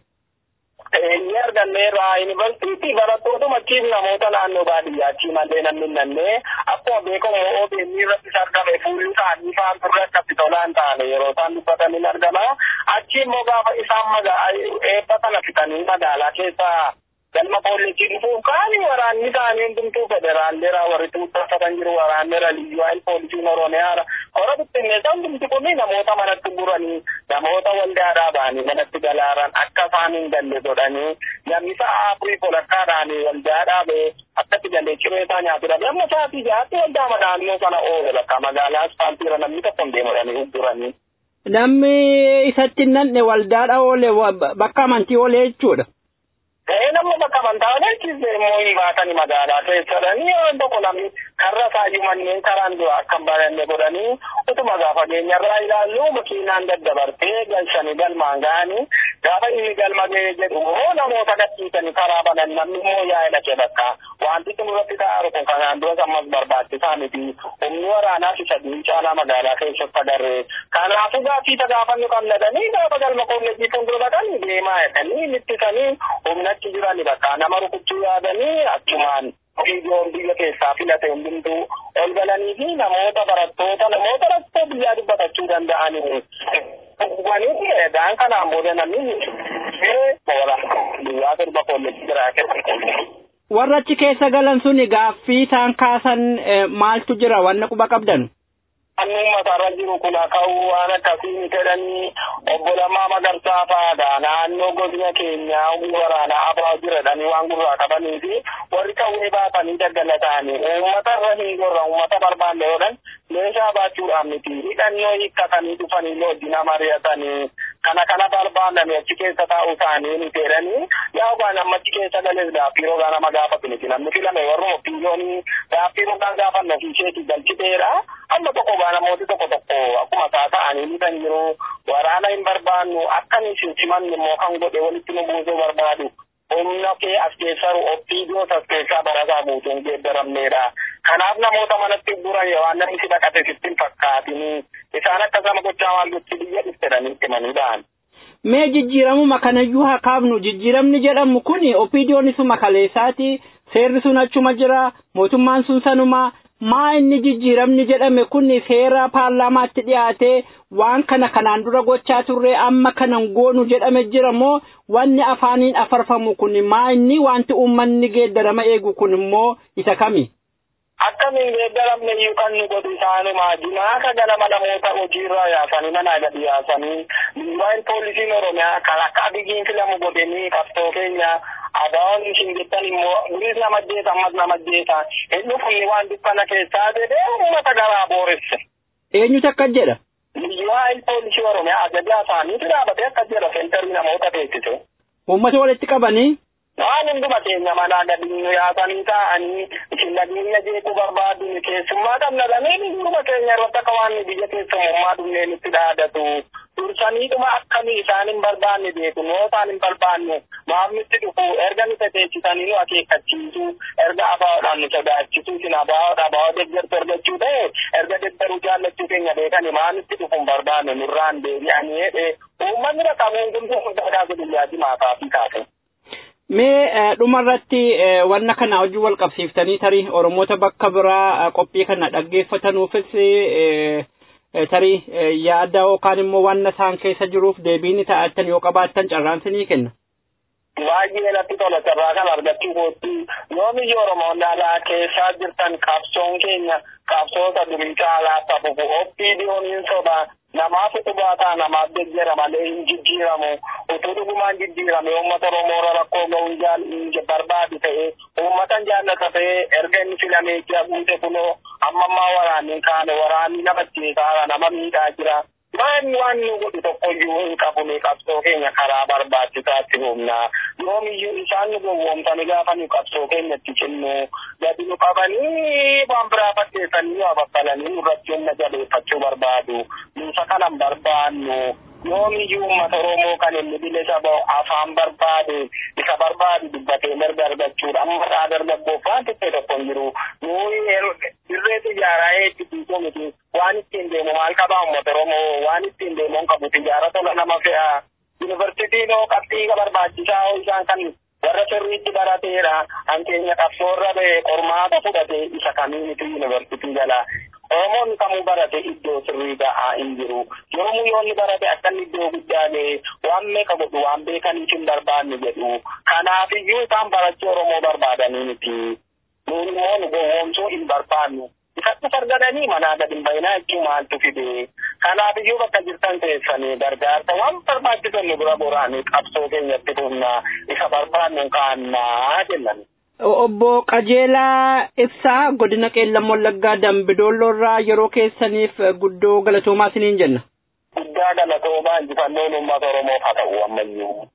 G: Inni arganneerra yuunivarsiitii barattootuma achiif namoota naannoo baadiyyaa achii malee namni nannee akkuma beekamu OBN irrattis argame fuulli isaanii faan turre akkatti tolaan taane yeroo isaan dubbatan hin argama. Achi immoo gaafa isaan eebba kana fitanii magaalaa keessa galma poolisii dhufuuf kaani waraanni isaanii hundumtuu federaalleera warri tuuttafatan jiru waraanneera liyyuu poolisiin oromiyaara hora bittinneessa hundumti kun namoota manatti buranii namoota waldaadhaa ba'anii manatti galaaran akka isaan hin galle godhanii namni sa'a afurii kolakkaadhaan waldaadhaa ba'ee akkatti galee ciree isaa nyaatudha amma sa'aatii jahaatti waldaa naannoo sana oole bakka magaalaa asfaaltiira namni tokko hin deemudhanii ugguranii.
F: Namni isatti nanne waldaadha oole bakka amantii oole jechuudha.
G: Ta'ee nama bakka amantaa agarsiise immoo hin baatani magaalaa keessadhanii yoo tokko namni karra isaayyuu manneen karaan dura akka hin baranne godhanii utuma gaafa keenyarraa ilaallu makiinaan daddabartee galchanii galmaan ga'anii gaafa inni galma ga'ee jedhu immoo namoota gadhiisanii karaa banan namni immoo yaa'e dhaqee bakka wanti kun irratti ta'aru kun kanaan duras ammas barbaachisaa miti humni waraanaa fi sadii caalaa magaalaa keessatti agarree kanaafuu gaaffii gaafannu qabnadanii gaafa galma kolleejjii fuuldura dhaqanii deemaa jedhanii mittisanii humna achi jiran bakka nama rukuchuu yaadanii achumaan viidiyoon biyya keessaa filate hundumtuu ol galanii fi namoota barattoota namoota rakkoo biyyaa dubbatachuu danda'anii wanii egaan kanaan booda namni moora biyyaa torba kolleejjii biraa keessatti.
F: Warra achi keessa galan suni gaaffii isaan kaasan maaltu jira wanna quba qabdan?
G: Anni uummatarra jiru kun ka'uu waan akkasii jedhanii obbo Lammaa Magarsaa fa'aadha. Naannoo godina keenyaa humni waraanaa abaa jiradhanii waan gurraa qabanii fi warri qawwee baatanii daggala ta'anii uummatarra hin gorra uummata barbaanne godhan meeshaa baachuudhaan miti hidhannoo hiikkatanii dhufanii wajjin mari'atanii kana kana barbaadame achi keessa taa'uu isaanii ni jedhanii yaa ogaan amma achi keessa galees gaaffii rogaa nama gaafatu miti namni filame warra oppiiyoonii gaaffii rogaa gaafannu ofiisheetii galchiteedha amma tokko gaa namooti tokko tokko akkuma isaa ta'anii ni kan jiru waraana hin barbaannu akkanii simanni immoo kan godhe walitti nu buusuu barbaadu humna kee as keessaru oppiidiyoos as keessaa barataa buutuun geeddaramneedha. Kanaaf namoota manatti buran waan namni si dhaqate sitti hin fakkaatin isaan akkasama gochaa waan gochi biyya dhuftedhanii himanii ba'an.
F: Mee jijjiiramuma kanayyuu haa kaafnu jijjiiramni jedhamu kun oppiidiyoon isuma kaleessaati seerri sun achuma jira mootummaan sun sanuma maa inni jijjiiramni jedhame kun seera paarlaamaatti dhiyaatee waan kana kanaan dura gochaa turre amma kanan goonu jedhame jira moo wanni afaaniin afarfamu kun maa inni wanti uummanni geeddarama eegu kun immoo isa kami?
G: Akkamiin geeddaramne iyyuu kan nu godhu isaanumaa jimaaka ganama namoota hojiirraa yaasanii manaa gadi yaasanii liiwaan poolisiin oromiyaa kan akka abigiin filamu godhanii qabsoo keenya abaa'oon isin jettan immoo duris nama jeeta ammas nama jeeta hin dhufni waan dukkana keessaa jedhee uummata garaa booresse.
F: Eenyutu akka jedha?
G: Liiwaan poolisii oromiyaa ajajaa isaaniitu dhaabatee akka jedha sentarii namoota beeksise.
F: Uummata walitti qabanii?
G: waan hunduma keenya manaa gadi nu yaasanii taa'anii isin nageenya jeequu barbaadu keessummaa qabna lameen hunduma keenya irratti akka waan biyya keessummaa dhumneen itti dhaadatu dursaniidhuma akkamii isaan hin barbaanne beeku noo isaan hin barbaanne maaf nutti dhufu erga nu teteechisanii nu akeekkachiisu erga abaa'oodhaan nu sodaachisu isin abaa'oodha abaa'oo deeggartu argachuu ta'e erga deeggaruu jaallachuu keenya beekani maa nutti dhufu hin barbaanne nurraan deebi'anii jedhe uummanni dhaqabuun kun hundaa kaasu biyyaa jimaataa fi kaase.
F: Mee dhumarratti wanna kana hojii wal qabsiiftanii tarii Oromoota bakka biraa qophii kana dhaggeeffatanuufis tarii yaada yookaan immoo wanna isaan keessa jiruuf deebiin ta'attan yoo qabaattan carraan sinii kenna.
G: Baay'ee natti tola carraa kan argachuu kootti yoo biyya Oromoon alaa keessaa jirtan qabsoon keenya qabsoota durii caalaa tafufu oppiidiyooniin sobaa namaaf dhugaataa namaaf deeggara malee hin jijjiiramu utuu dhugumaan jijjiirame uummata oromoora rakkoo ga'uun barbaadu ta'e uummatan jaallata ta'e erga inni filamee jira guute kunoo amma ammaa waraanni kaane waraanni nama jeesaara nama miidhaa jira waan waan nu godhu tokkoyyuu hin qabne qabsoo keenya karaa barbaachisaatti humna yoomiyyuu isaan nu gowwoomsanii gaafa nu qabsoo keenyatti cinnu gadi nu qabanii waan biraa fakkeessanii waa baffalanii nurratti humna jabeeffachuu barbaadu nuusa kanan barbaannu yoomiyyuu uummata Oromoo kan inni bilisa ba'u afaan barbaade isa barbaadu dubbatee mirga argachuudha amma isaa dargaggoof waan xiqqee tokko hin jiru nuyi dirree xiyyaaraa eebbisiisuu miti waan ittiin deemu maal qabaa uummata Oromoo waan ittiin deemu hin qabu xiyyaara tola nama fe'a yuunivarsiitiin hoo qabxii barbaachisaa hoo isaan kan warra sirriitti barateera hankeenya qabsoorra ba'e qormaata fudhate isa kamiinitu yuunivarsiitii jala Oromoon kamuu barate iddoo sirrii ga'aa hin jiru. Yoomuu yoonni barate akka inni iddoo guddaa ga'e waan meeqa godhu waan beekaniif hin barbaanne jedhu. Kanaafiyyuu isaan barachuu Oromoo barbaadanii miti. Nuun immoo nu gowwoomsuu hin barbaannu. Isatti sargadanii manaa gadi hin bayinaa jechuu maaltu fide. Kanaafiyyuu bakka jirtan teessanii gargaarsa waan barbaachisan nu bira boraanii qabsoo keenyatti humna isa barbaannu kaannaa jennan.
F: Obbo Qajeelaa Ibsaa godina Qeellam Wallaggaa Dambidolloo irraa yeroo keessaniif guddoo galatoomaa isiniin jenna.
G: Guddaa galatoomaa injifannoon uummata Oromoof haa ta'u ammayyuu.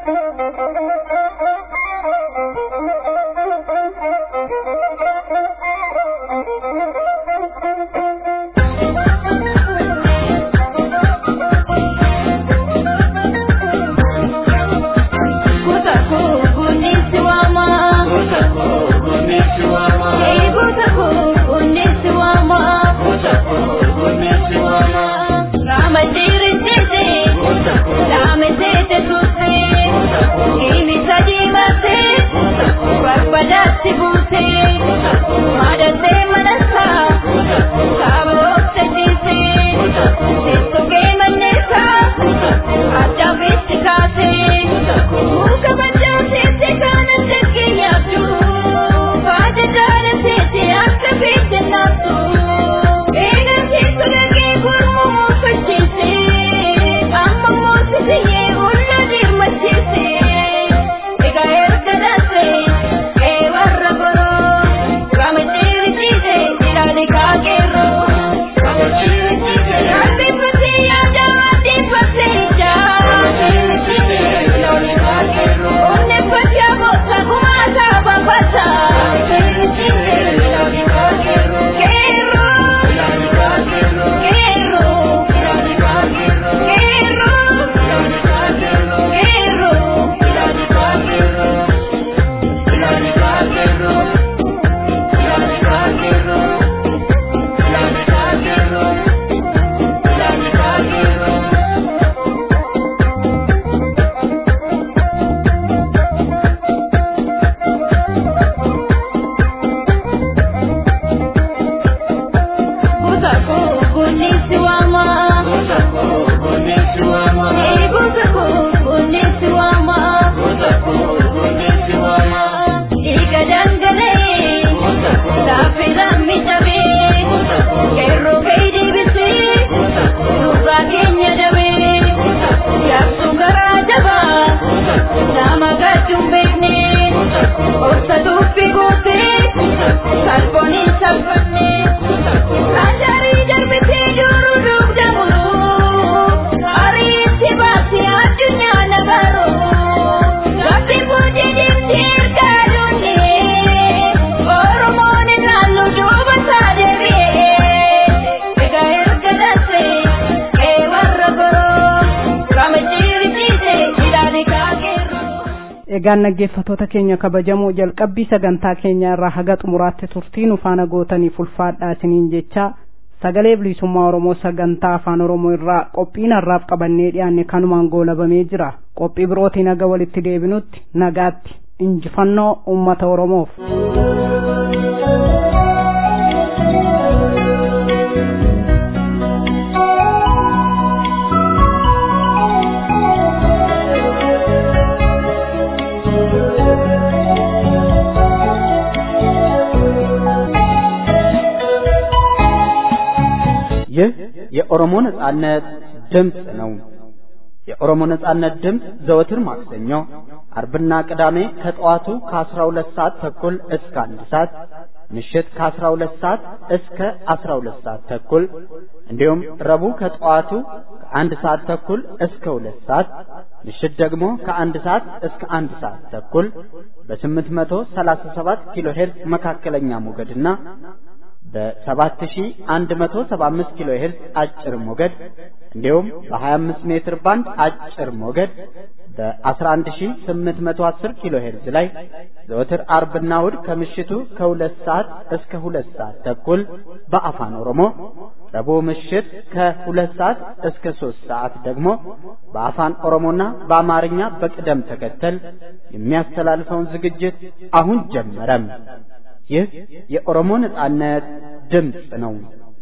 B: egaan naggeeffatoota keenya kabajamoo jalqabbii sagantaa keenya irraa haga xumuraatti turtii nu faana gootaniif ulfaadhaa isiniin jecha sagalee bilisummaa oromoo sagantaa afaan oromoo irraa qophiin harraaf qabannee dhiyaanne kanumaan goolabamee jira qophii birootiin haga walitti deebinutti nagaatti injifannoo ummata oromoof.
A: ይህ የኦሮሞ ነጻነት ድምፅ ነው። የኦሮሞ ነጻነት ድምፅ ዘወትር ማክሰኞ፣ አርብና ቅዳሜ ከጠዋቱ ከ12 ሰዓት ተኩል እስከ አንድ ሰዓት ምሽት ከ12 ሰዓት እስከ 12 ሰዓት ተኩል እንዲሁም ረቡዕ ከጠዋቱ ከአንድ ሰዓት ተኩል እስከ ሁለት ሰዓት ምሽት ደግሞ ከአንድ ሰዓት እስከ አንድ ሰዓት ተኩል በ837 ኪሎ ሄርዝ መካከለኛ ሞገድና በ7175 ኪሎ ሄርዝ አጭር ሞገድ እንዲሁም በ25 ሜትር ባንድ አጭር ሞገድ በ11810 ኪሎ ሄርዝ ላይ ዘወትር አርብና እሁድ ከምሽቱ ከሁለት ሰዓት እስከ ሁለት ሰዓት ተኩል በአፋን ኦሮሞ ረቡዕ ምሽት ከሁለት ሰዓት እስከ ሶስት ሰዓት ደግሞ በአፋን ኦሮሞና በአማርኛ በቅደም ተከተል የሚያስተላልፈውን ዝግጅት አሁን ጀመረም። ይህ የኦሮሞ ነጻነት ድምፅ ነው።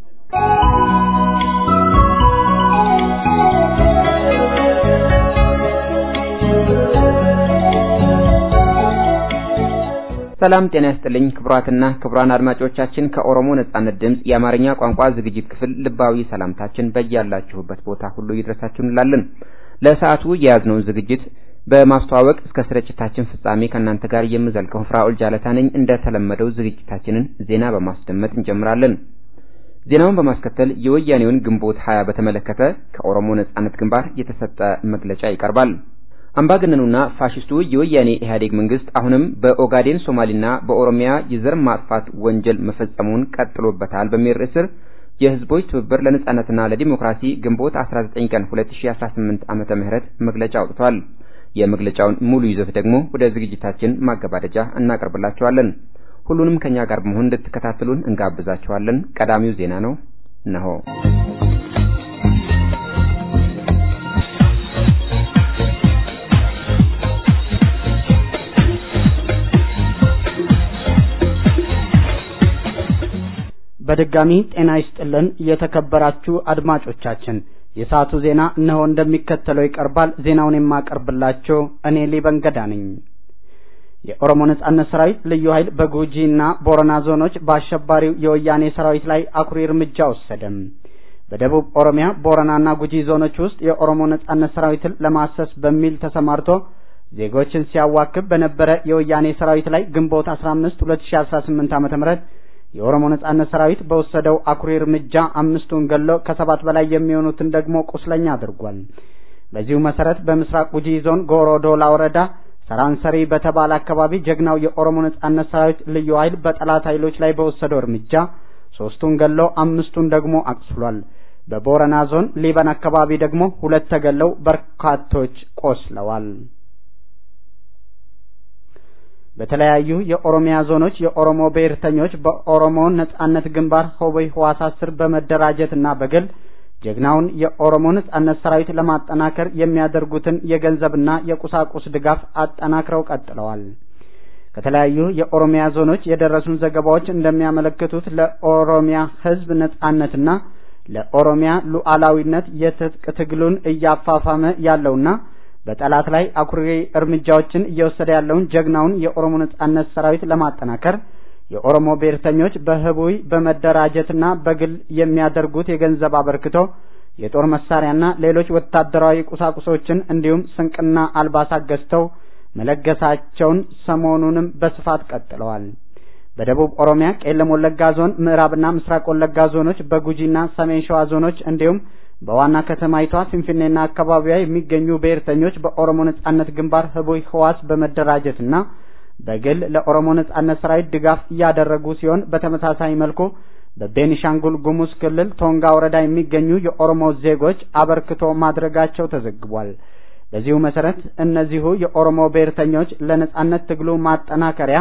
H: ሰላም ጤና ይስጥልኝ ክቡራትና ክቡራን አድማጮቻችን ከኦሮሞ ነጻነት ድምፅ የአማርኛ ቋንቋ ዝግጅት ክፍል ልባዊ ሰላምታችን በያላችሁበት ቦታ ሁሉ ይድረሳችሁ እንላለን። ለሰዓቱ የያዝነውን ዝግጅት በማስተዋወቅ እስከ ስርጭታችን ፍጻሜ ከእናንተ ጋር የምዘልቀው ፍራኦል ጃለታ ነኝ። እንደተለመደው ዝግጅታችንን ዜና በማስደመጥ እንጀምራለን። ዜናውን በማስከተል የወያኔውን ግንቦት ሀያ በተመለከተ ከኦሮሞ ነጻነት ግንባር የተሰጠ መግለጫ ይቀርባል። አምባገነኑና ፋሽስቱ የወያኔ ኢህአዴግ መንግስት አሁንም በኦጋዴን ሶማሌና በኦሮሚያ የዘር ማጥፋት ወንጀል መፈጸሙን ቀጥሎበታል በሚል ርዕስ ስር የህዝቦች ትብብር ለነጻነትና ለዲሞክራሲ ግንቦት 19 ቀን 2018 ዓመተ ምህረት መግለጫ አውጥቷል። የመግለጫውን ሙሉ ይዘት ደግሞ ወደ ዝግጅታችን ማገባደጃ እናቀርብላችኋለን። ሁሉንም ከኛ ጋር በመሆን እንድትከታተሉን እንጋብዛችኋለን። ቀዳሚው ዜና ነው እነሆ።
A: በድጋሚ ጤና ይስጥልን የተከበራችሁ አድማጮቻችን፣ የሰዓቱ ዜና እነሆ እንደሚከተለው ይቀርባል። ዜናውን የማቀርብላችሁ እኔ ሊበንገዳ ነኝ። የኦሮሞ ነጻነት ሰራዊት ልዩ ኃይል በጉጂና ቦረና ዞኖች በአሸባሪው የወያኔ ሰራዊት ላይ አኩሪ እርምጃ ወሰደም። በደቡብ ኦሮሚያ ቦረናና ጉጂ ዞኖች ውስጥ የኦሮሞ ነጻነት ሰራዊትን ለማሰስ በሚል ተሰማርቶ ዜጎችን ሲያዋክብ በነበረ የወያኔ ሰራዊት ላይ ግንቦት 15 2018 ዓ.ም የኦሮሞ ነጻነት ሰራዊት በወሰደው አኩሪ እርምጃ አምስቱን ገሎ ከሰባት በላይ የሚሆኑትን ደግሞ ቁስለኛ አድርጓል። በዚሁ መሰረት በምስራቅ ጉጂ ዞን ጎሮዶላ ወረዳ ሰራንሰሪ በተባለ አካባቢ ጀግናው የኦሮሞ ነጻነት ሰራዊት ልዩ ኃይል በጠላት ኃይሎች ላይ በወሰደው እርምጃ ሶስቱን ገሎ አምስቱን ደግሞ አቁስሏል። በቦረና ዞን ሊበን አካባቢ ደግሞ ሁለት ተገለው በርካቶች ቆስለዋል። በተለያዩ የኦሮሚያ ዞኖች የኦሮሞ ብሔርተኞች በኦሮሞ ነጻነት ግንባር ሆበይ ህዋሳት ስር በመደራጀትና በግል ጀግናውን የኦሮሞ ነጻነት ሰራዊት ለማጠናከር የሚያደርጉትን የገንዘብና የቁሳቁስ ድጋፍ አጠናክረው ቀጥለዋል። ከተለያዩ የኦሮሚያ ዞኖች የደረሱን ዘገባዎች እንደሚያመለክቱት ለኦሮሚያ ህዝብ ነጻነትና ለኦሮሚያ ሉዓላዊነት የትጥቅ ትግሉን እያፋፋመ ያለውና በጠላት ላይ አኩሪ እርምጃዎችን እየወሰደ ያለውን ጀግናውን የኦሮሞ ነጻነት ሰራዊት ለማጠናከር የኦሮሞ ብሔርተኞች በህቡይ በመደራጀትና በግል የሚያደርጉት የገንዘብ አበርክቶ የጦር መሳሪያና ሌሎች ወታደራዊ ቁሳቁሶችን እንዲሁም ስንቅና አልባሳት ገዝተው መለገሳቸውን ሰሞኑንም በስፋት ቀጥለዋል። በደቡብ ኦሮሚያ ቄለም ወለጋ ዞን፣ ምዕራብና ምስራቅ ወለጋ ዞኖች፣ በጉጂና ሰሜን ሸዋ ዞኖች እንዲሁም በዋና ከተማይቷ ፊንፊኔና አካባቢዋ የሚገኙ ብሔርተኞች በኦሮሞ ነጻነት ግንባር ህቡይ ህዋስ በመደራጀትና በግል ለኦሮሞ ነጻነት ሰራዊት ድጋፍ እያደረጉ ሲሆን በተመሳሳይ መልኩ በቤኒሻንጉል ጉሙዝ ክልል ቶንጋ ወረዳ የሚገኙ የኦሮሞ ዜጎች አበርክቶ ማድረጋቸው ተዘግቧል። በዚሁ መሰረት እነዚሁ የኦሮሞ ብሔርተኞች ለነጻነት ትግሉ ማጠናከሪያ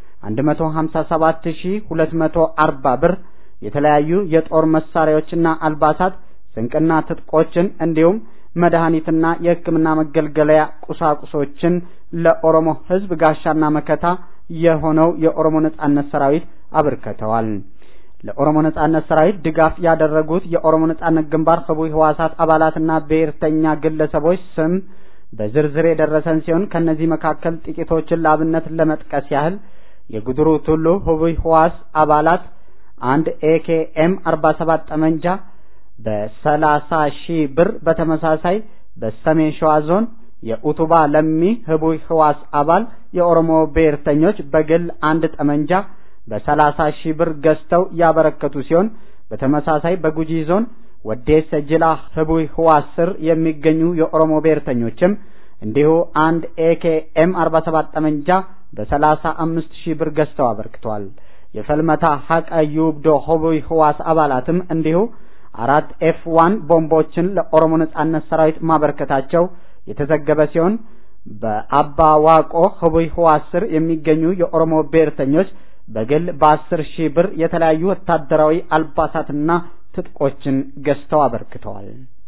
A: 157240 ብር የተለያዩ የጦር መሳሪያዎችና አልባሳት ስንቅና ትጥቆችን እንዲሁም መድኃኒትና የሕክምና መገልገያ ቁሳቁሶችን ለኦሮሞ ሕዝብ ጋሻና መከታ የሆነው የኦሮሞ ነጻነት ሰራዊት አበርክተዋል። ለኦሮሞ ነጻነት ሰራዊት ድጋፍ ያደረጉት የኦሮሞ ነጻነት ግንባር ህቡዕ ህዋሳት አባላትና ብሔርተኛ ግለሰቦች ስም በዝርዝር የደረሰን ሲሆን ከነዚህ መካከል ጥቂቶችን ለአብነት ለመጥቀስ ያህል የጉድሩ ቱሉ ህቡዕ ህዋስ አባላት አንድ ኤኬኤም 47 ጠመንጃ በሰላሳ ሺህ ብር በተመሳሳይ በሰሜን ሸዋ ዞን የኡቱባ ለሚ ህቡዕ ህዋስ አባል የኦሮሞ ብሔርተኞች በግል አንድ ጠመንጃ በሰላሳ ሺህ ብር ገዝተው ያበረከቱ ሲሆን በተመሳሳይ በጉጂ ዞን ወዴሰ ጅላ ህቡይ ህዋስ ስር የሚገኙ የኦሮሞ ብሔርተኞችም እንዲሁ አንድ ኤኬኤም አርባ ሰባት ጠመንጃ በሰላሳ አምስት ሺህ ብር ገዝተው አበርክተዋል። የፈልመታ ሀቀ ዩብዶ ህቡይ ህዋስ አባላትም እንዲሁ አራት ኤፍ ዋን ቦምቦችን ለኦሮሞ ነጻነት ሰራዊት ማበርከታቸው የተዘገበ ሲሆን በአባ ዋቆ ህቡይ ህዋስ ስር የሚገኙ የኦሮሞ ብሔርተኞች በግል በአስር ሺህ ብር የተለያዩ ወታደራዊ አልባሳትና ትጥቆችን ገዝተው አበርክተዋል።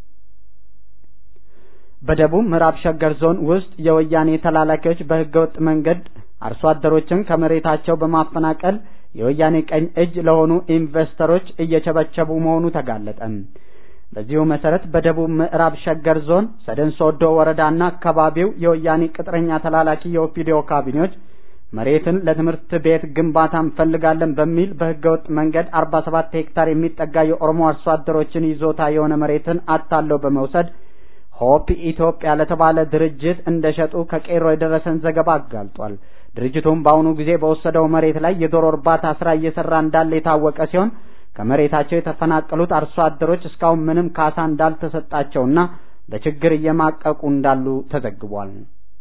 A: በደቡብ ምዕራብ ሸገር ዞን ውስጥ የወያኔ ተላላኪዎች በህገወጥ መንገድ አርሶ አደሮችን ከመሬታቸው በማፈናቀል የወያኔ ቀኝ እጅ ለሆኑ ኢንቨስተሮች እየቸበቸቡ መሆኑ ተጋለጠ። በዚሁ መሰረት በደቡብ ምዕራብ ሸገር ዞን ሰደን ሶዶ ወረዳና አካባቢው የወያኔ ቅጥረኛ ተላላኪ የኦፒዲዮ ካቢኔዎች መሬትን ለትምህርት ቤት ግንባታ እንፈልጋለን በሚል በህገወጥ መንገድ አርባ ሰባት ሄክታር የሚጠጋ የኦሮሞ አርሶ አደሮችን ይዞታ የሆነ መሬትን አታለው በመውሰድ ሆፕ ኢትዮጵያ ለተባለ ድርጅት እንደሸጡ ከቄሮ የደረሰን ዘገባ አጋልጧል። ድርጅቱም በአሁኑ ጊዜ በወሰደው መሬት ላይ የዶሮ እርባታ ስራ እየሰራ እንዳለ የታወቀ ሲሆን ከመሬታቸው የተፈናቀሉት አርሶ አደሮች እስካሁን ምንም ካሳ እንዳልተሰጣቸውና በችግር እየማቀቁ እንዳሉ ተዘግቧል።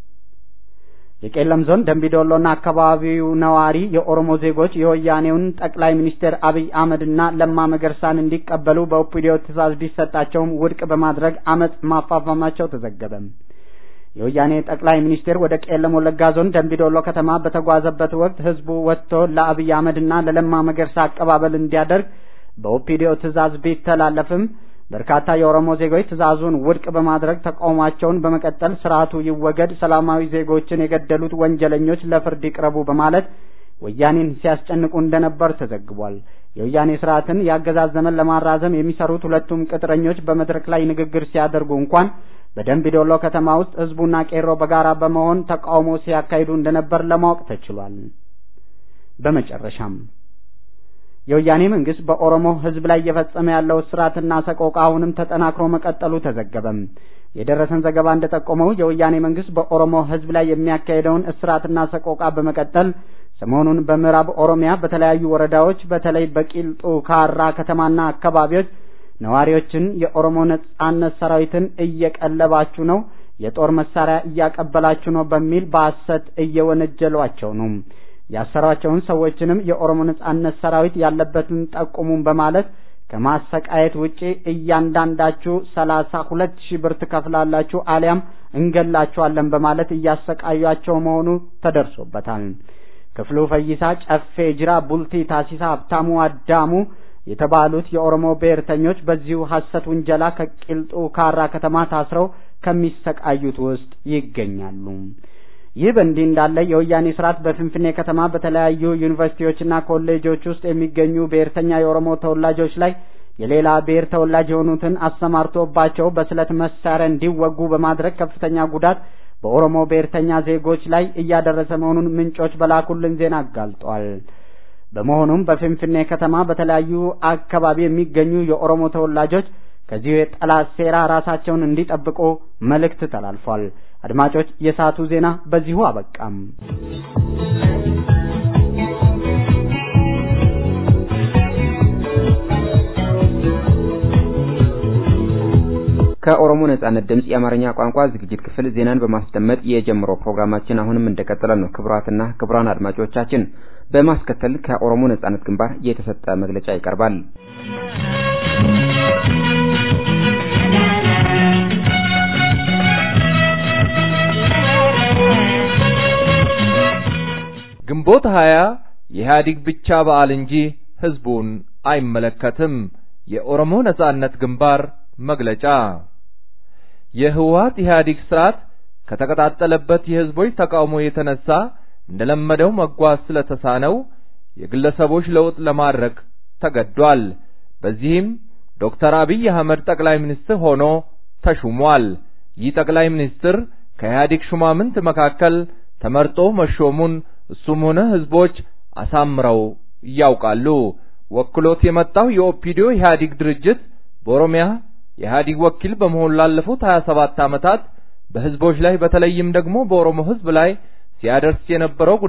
A: የቄለም ዞን ደንቢዶሎና አካባቢው ነዋሪ የኦሮሞ ዜጎች የወያኔውን ጠቅላይ ሚኒስትር አብይ አህመድና ለማ መገርሳን እንዲቀበሉ በኦፒዲዮ ትዕዛዝ ቢሰጣቸውም ውድቅ በማድረግ አመፅ ማፋፋማቸው ተዘገበ። የወያኔ ጠቅላይ ሚኒስትር ወደ ቄለም ወለጋ ዞን ደንቢዶሎ ከተማ በተጓዘበት ወቅት ህዝቡ ወጥቶ ለአብይ አህመድና ለለማ መገርሳ አቀባበል እንዲያደርግ በኦፒዲዮ ትዕዛዝ ቢተላለፍም በርካታ የኦሮሞ ዜጎች ትዕዛዙን ውድቅ በማድረግ ተቃውሟቸውን በመቀጠል ስርዓቱ ይወገድ፣ ሰላማዊ ዜጎችን የገደሉት ወንጀለኞች ለፍርድ ይቅረቡ በማለት ወያኔን ሲያስጨንቁ እንደነበር ተዘግቧል። የወያኔ ስርዓትን የአገዛዝ ዘመን ለማራዘም የሚሰሩት ሁለቱም ቅጥረኞች በመድረክ ላይ ንግግር ሲያደርጉ እንኳን በደንቢ ዶሎ ከተማ ውስጥ ህዝቡና ቄሮ በጋራ በመሆን ተቃውሞ ሲያካሂዱ እንደነበር ለማወቅ ተችሏል። በመጨረሻም የወያኔ መንግስት በኦሮሞ ህዝብ ላይ እየፈጸመ ያለው እስራትና ሰቆቃ አሁንም ተጠናክሮ መቀጠሉ ተዘገበም። የደረሰን ዘገባ እንደጠቆመው የወያኔ መንግስት በኦሮሞ ህዝብ ላይ የሚያካሄደውን እስራትና ሰቆቃ በመቀጠል ሰሞኑን በምዕራብ ኦሮሚያ በተለያዩ ወረዳዎች በተለይ በቂልጡ ካራ ከተማና አካባቢዎች ነዋሪዎችን የኦሮሞ ነጻነት ሰራዊትን እየቀለባችሁ ነው፣ የጦር መሳሪያ እያቀበላችሁ ነው በሚል በሐሰት እየወነጀሏቸው ነው። ያሰሯቸውን ሰዎችንም የኦሮሞ ነጻነት ሰራዊት ያለበትን ጠቁሙን በማለት ከማሰቃየት ውጪ እያንዳንዳችሁ ሰላሳ ሁለት ሺህ ብር ትከፍላላችሁ አሊያም እንገላችኋለን በማለት እያሰቃዩአቸው መሆኑ ተደርሶበታል። ክፍሉ ፈይሳ፣ ጨፌ ጅራ፣ ቡልቲ ታሲሳ፣ ሀብታሙ አዳሙ የተባሉት የኦሮሞ ብሔርተኞች በዚሁ ሐሰት ውንጀላ ከቂልጡ ካራ ከተማ ታስረው ከሚሰቃዩት ውስጥ ይገኛሉ። ይህ በእንዲህ እንዳለ የወያኔ ስርዓት በፍንፍኔ ከተማ በተለያዩ ዩኒቨርሲቲዎችና ኮሌጆች ውስጥ የሚገኙ ብሔርተኛ የኦሮሞ ተወላጆች ላይ የሌላ ብሔር ተወላጅ የሆኑትን አሰማርቶባቸው በስለት መሳሪያ እንዲወጉ በማድረግ ከፍተኛ ጉዳት በኦሮሞ ብሔርተኛ ዜጎች ላይ እያደረሰ መሆኑን ምንጮች በላኩልን ዜና አጋልጧል። በመሆኑም በፍንፍኔ ከተማ በተለያዩ አካባቢ የሚገኙ የኦሮሞ ተወላጆች ከዚሁ የጠላት ሴራ ራሳቸውን እንዲጠብቁ መልእክት ተላልፏል። አድማጮች፣ የሰዓቱ ዜና በዚሁ አበቃም።
H: ከኦሮሞ ነጻነት ድምጽ የአማርኛ ቋንቋ ዝግጅት ክፍል ዜናን በማስደመጥ የጀመረው ፕሮግራማችን አሁንም እንደቀጠለ ነው። ክቡራትና ክቡራን አድማጮቻችን በማስከተል ከኦሮሞ ነጻነት ግንባር የተሰጠ መግለጫ ይቀርባል።
C: ግንቦት ሀያ የኢህአዴግ ብቻ በዓል እንጂ ህዝቡን አይመለከትም። የኦሮሞ ነጻነት ግንባር መግለጫ የህወሓት ኢህአዴግ ስርዓት ከተቀጣጠለበት የህዝቦች ተቃውሞ የተነሳ እንደለመደው መጓዝ ስለተሳነው የግለሰቦች ለውጥ ለማድረግ ተገዷል። በዚህም ዶክተር አብይ አህመድ ጠቅላይ ሚኒስትር ሆኖ ተሹሟል። ይህ ጠቅላይ ሚኒስትር ከኢህአዴግ ሹማምንት መካከል ተመርጦ መሾሙን እሱም ሆነ ህዝቦች አሳምረው ያውቃሉ። ወክሎት የመጣው የኦፒዲዮ ኢህአዴግ ድርጅት በኦሮሚያ የኢህአዴግ ወኪል በመሆን ላለፉት 27 ዓመታት በህዝቦች ላይ በተለይም ደግሞ በኦሮሞ ህዝብ ላይ ሲያደርስ የነበረው ጉዳት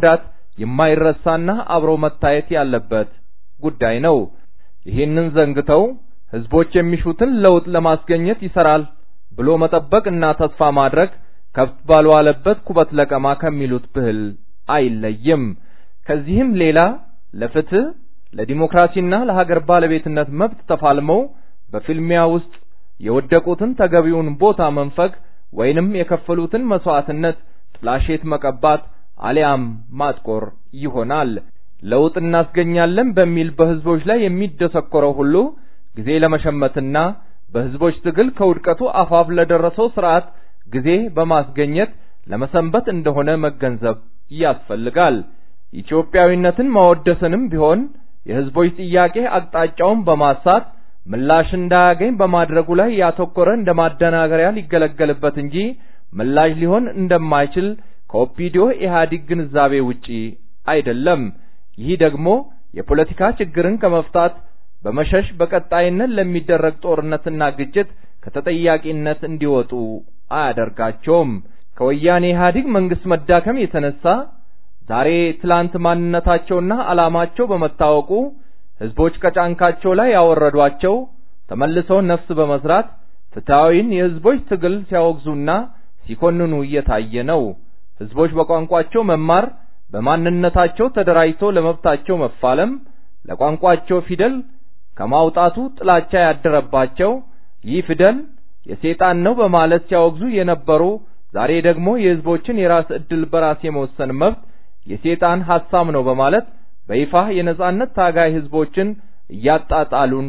C: የማይረሳና አብሮ መታየት ያለበት ጉዳይ ነው። ይህንን ዘንግተው ህዝቦች የሚሹትን ለውጥ ለማስገኘት ይሰራል ብሎ መጠበቅ እና ተስፋ ማድረግ ከብት ባልዋለበት ኩበት ለቀማ ከሚሉት ብህል አይለይም። ከዚህም ሌላ ለፍትህ ለዲሞክራሲና ለሀገር ባለቤትነት መብት ተፋልመው በፊልሚያ ውስጥ የወደቁትን ተገቢውን ቦታ መንፈግ ወይንም የከፈሉትን መስዋዕትነት ጥላሸት መቀባት አሊያም ማጥቆር ይሆናል። ለውጥ እናስገኛለን በሚል በህዝቦች ላይ የሚደሰኮረው ሁሉ ጊዜ ለመሸመትና በህዝቦች ትግል ከውድቀቱ አፋፍ ለደረሰው ስርዓት ጊዜ በማስገኘት ለመሰንበት እንደሆነ መገንዘብ ያስፈልጋል። ኢትዮጵያዊነትን ማወደስንም ቢሆን የህዝቦች ጥያቄ አቅጣጫውን በማሳት ምላሽ እንዳያገኝ በማድረጉ ላይ ያተኮረ እንደ ማደናገሪያ ሊገለገልበት እንጂ ምላሽ ሊሆን እንደማይችል ከኦፒዲዮ ኢህአዲግ ግንዛቤ ውጪ አይደለም። ይህ ደግሞ የፖለቲካ ችግርን ከመፍታት በመሸሽ በቀጣይነት ለሚደረግ ጦርነትና ግጭት ከተጠያቂነት እንዲወጡ አያደርጋቸውም። ከወያኔ ኢህአዲግ መንግስት መዳከም የተነሳ ዛሬ ትላንት ማንነታቸውና ዓላማቸው በመታወቁ ህዝቦች ከጫንቃቸው ላይ ያወረዷቸው ተመልሰው ነፍስ በመስራት ፍትሐዊን የህዝቦች ትግል ሲያወግዙና ሲኮንኑ እየታየ ነው። ህዝቦች በቋንቋቸው መማር፣ በማንነታቸው ተደራጅቶ ለመብታቸው መፋለም፣ ለቋንቋቸው ፊደል ከማውጣቱ ጥላቻ ያደረባቸው ይህ ፊደል የሰይጣን ነው በማለት ሲያወግዙ የነበሩ ዛሬ ደግሞ የህዝቦችን የራስ ዕድል በራስ የመወሰን መብት የሰይጣን ሐሳብ ነው በማለት በይፋ የነጻነት ታጋይ ህዝቦችን እያጣጣሉን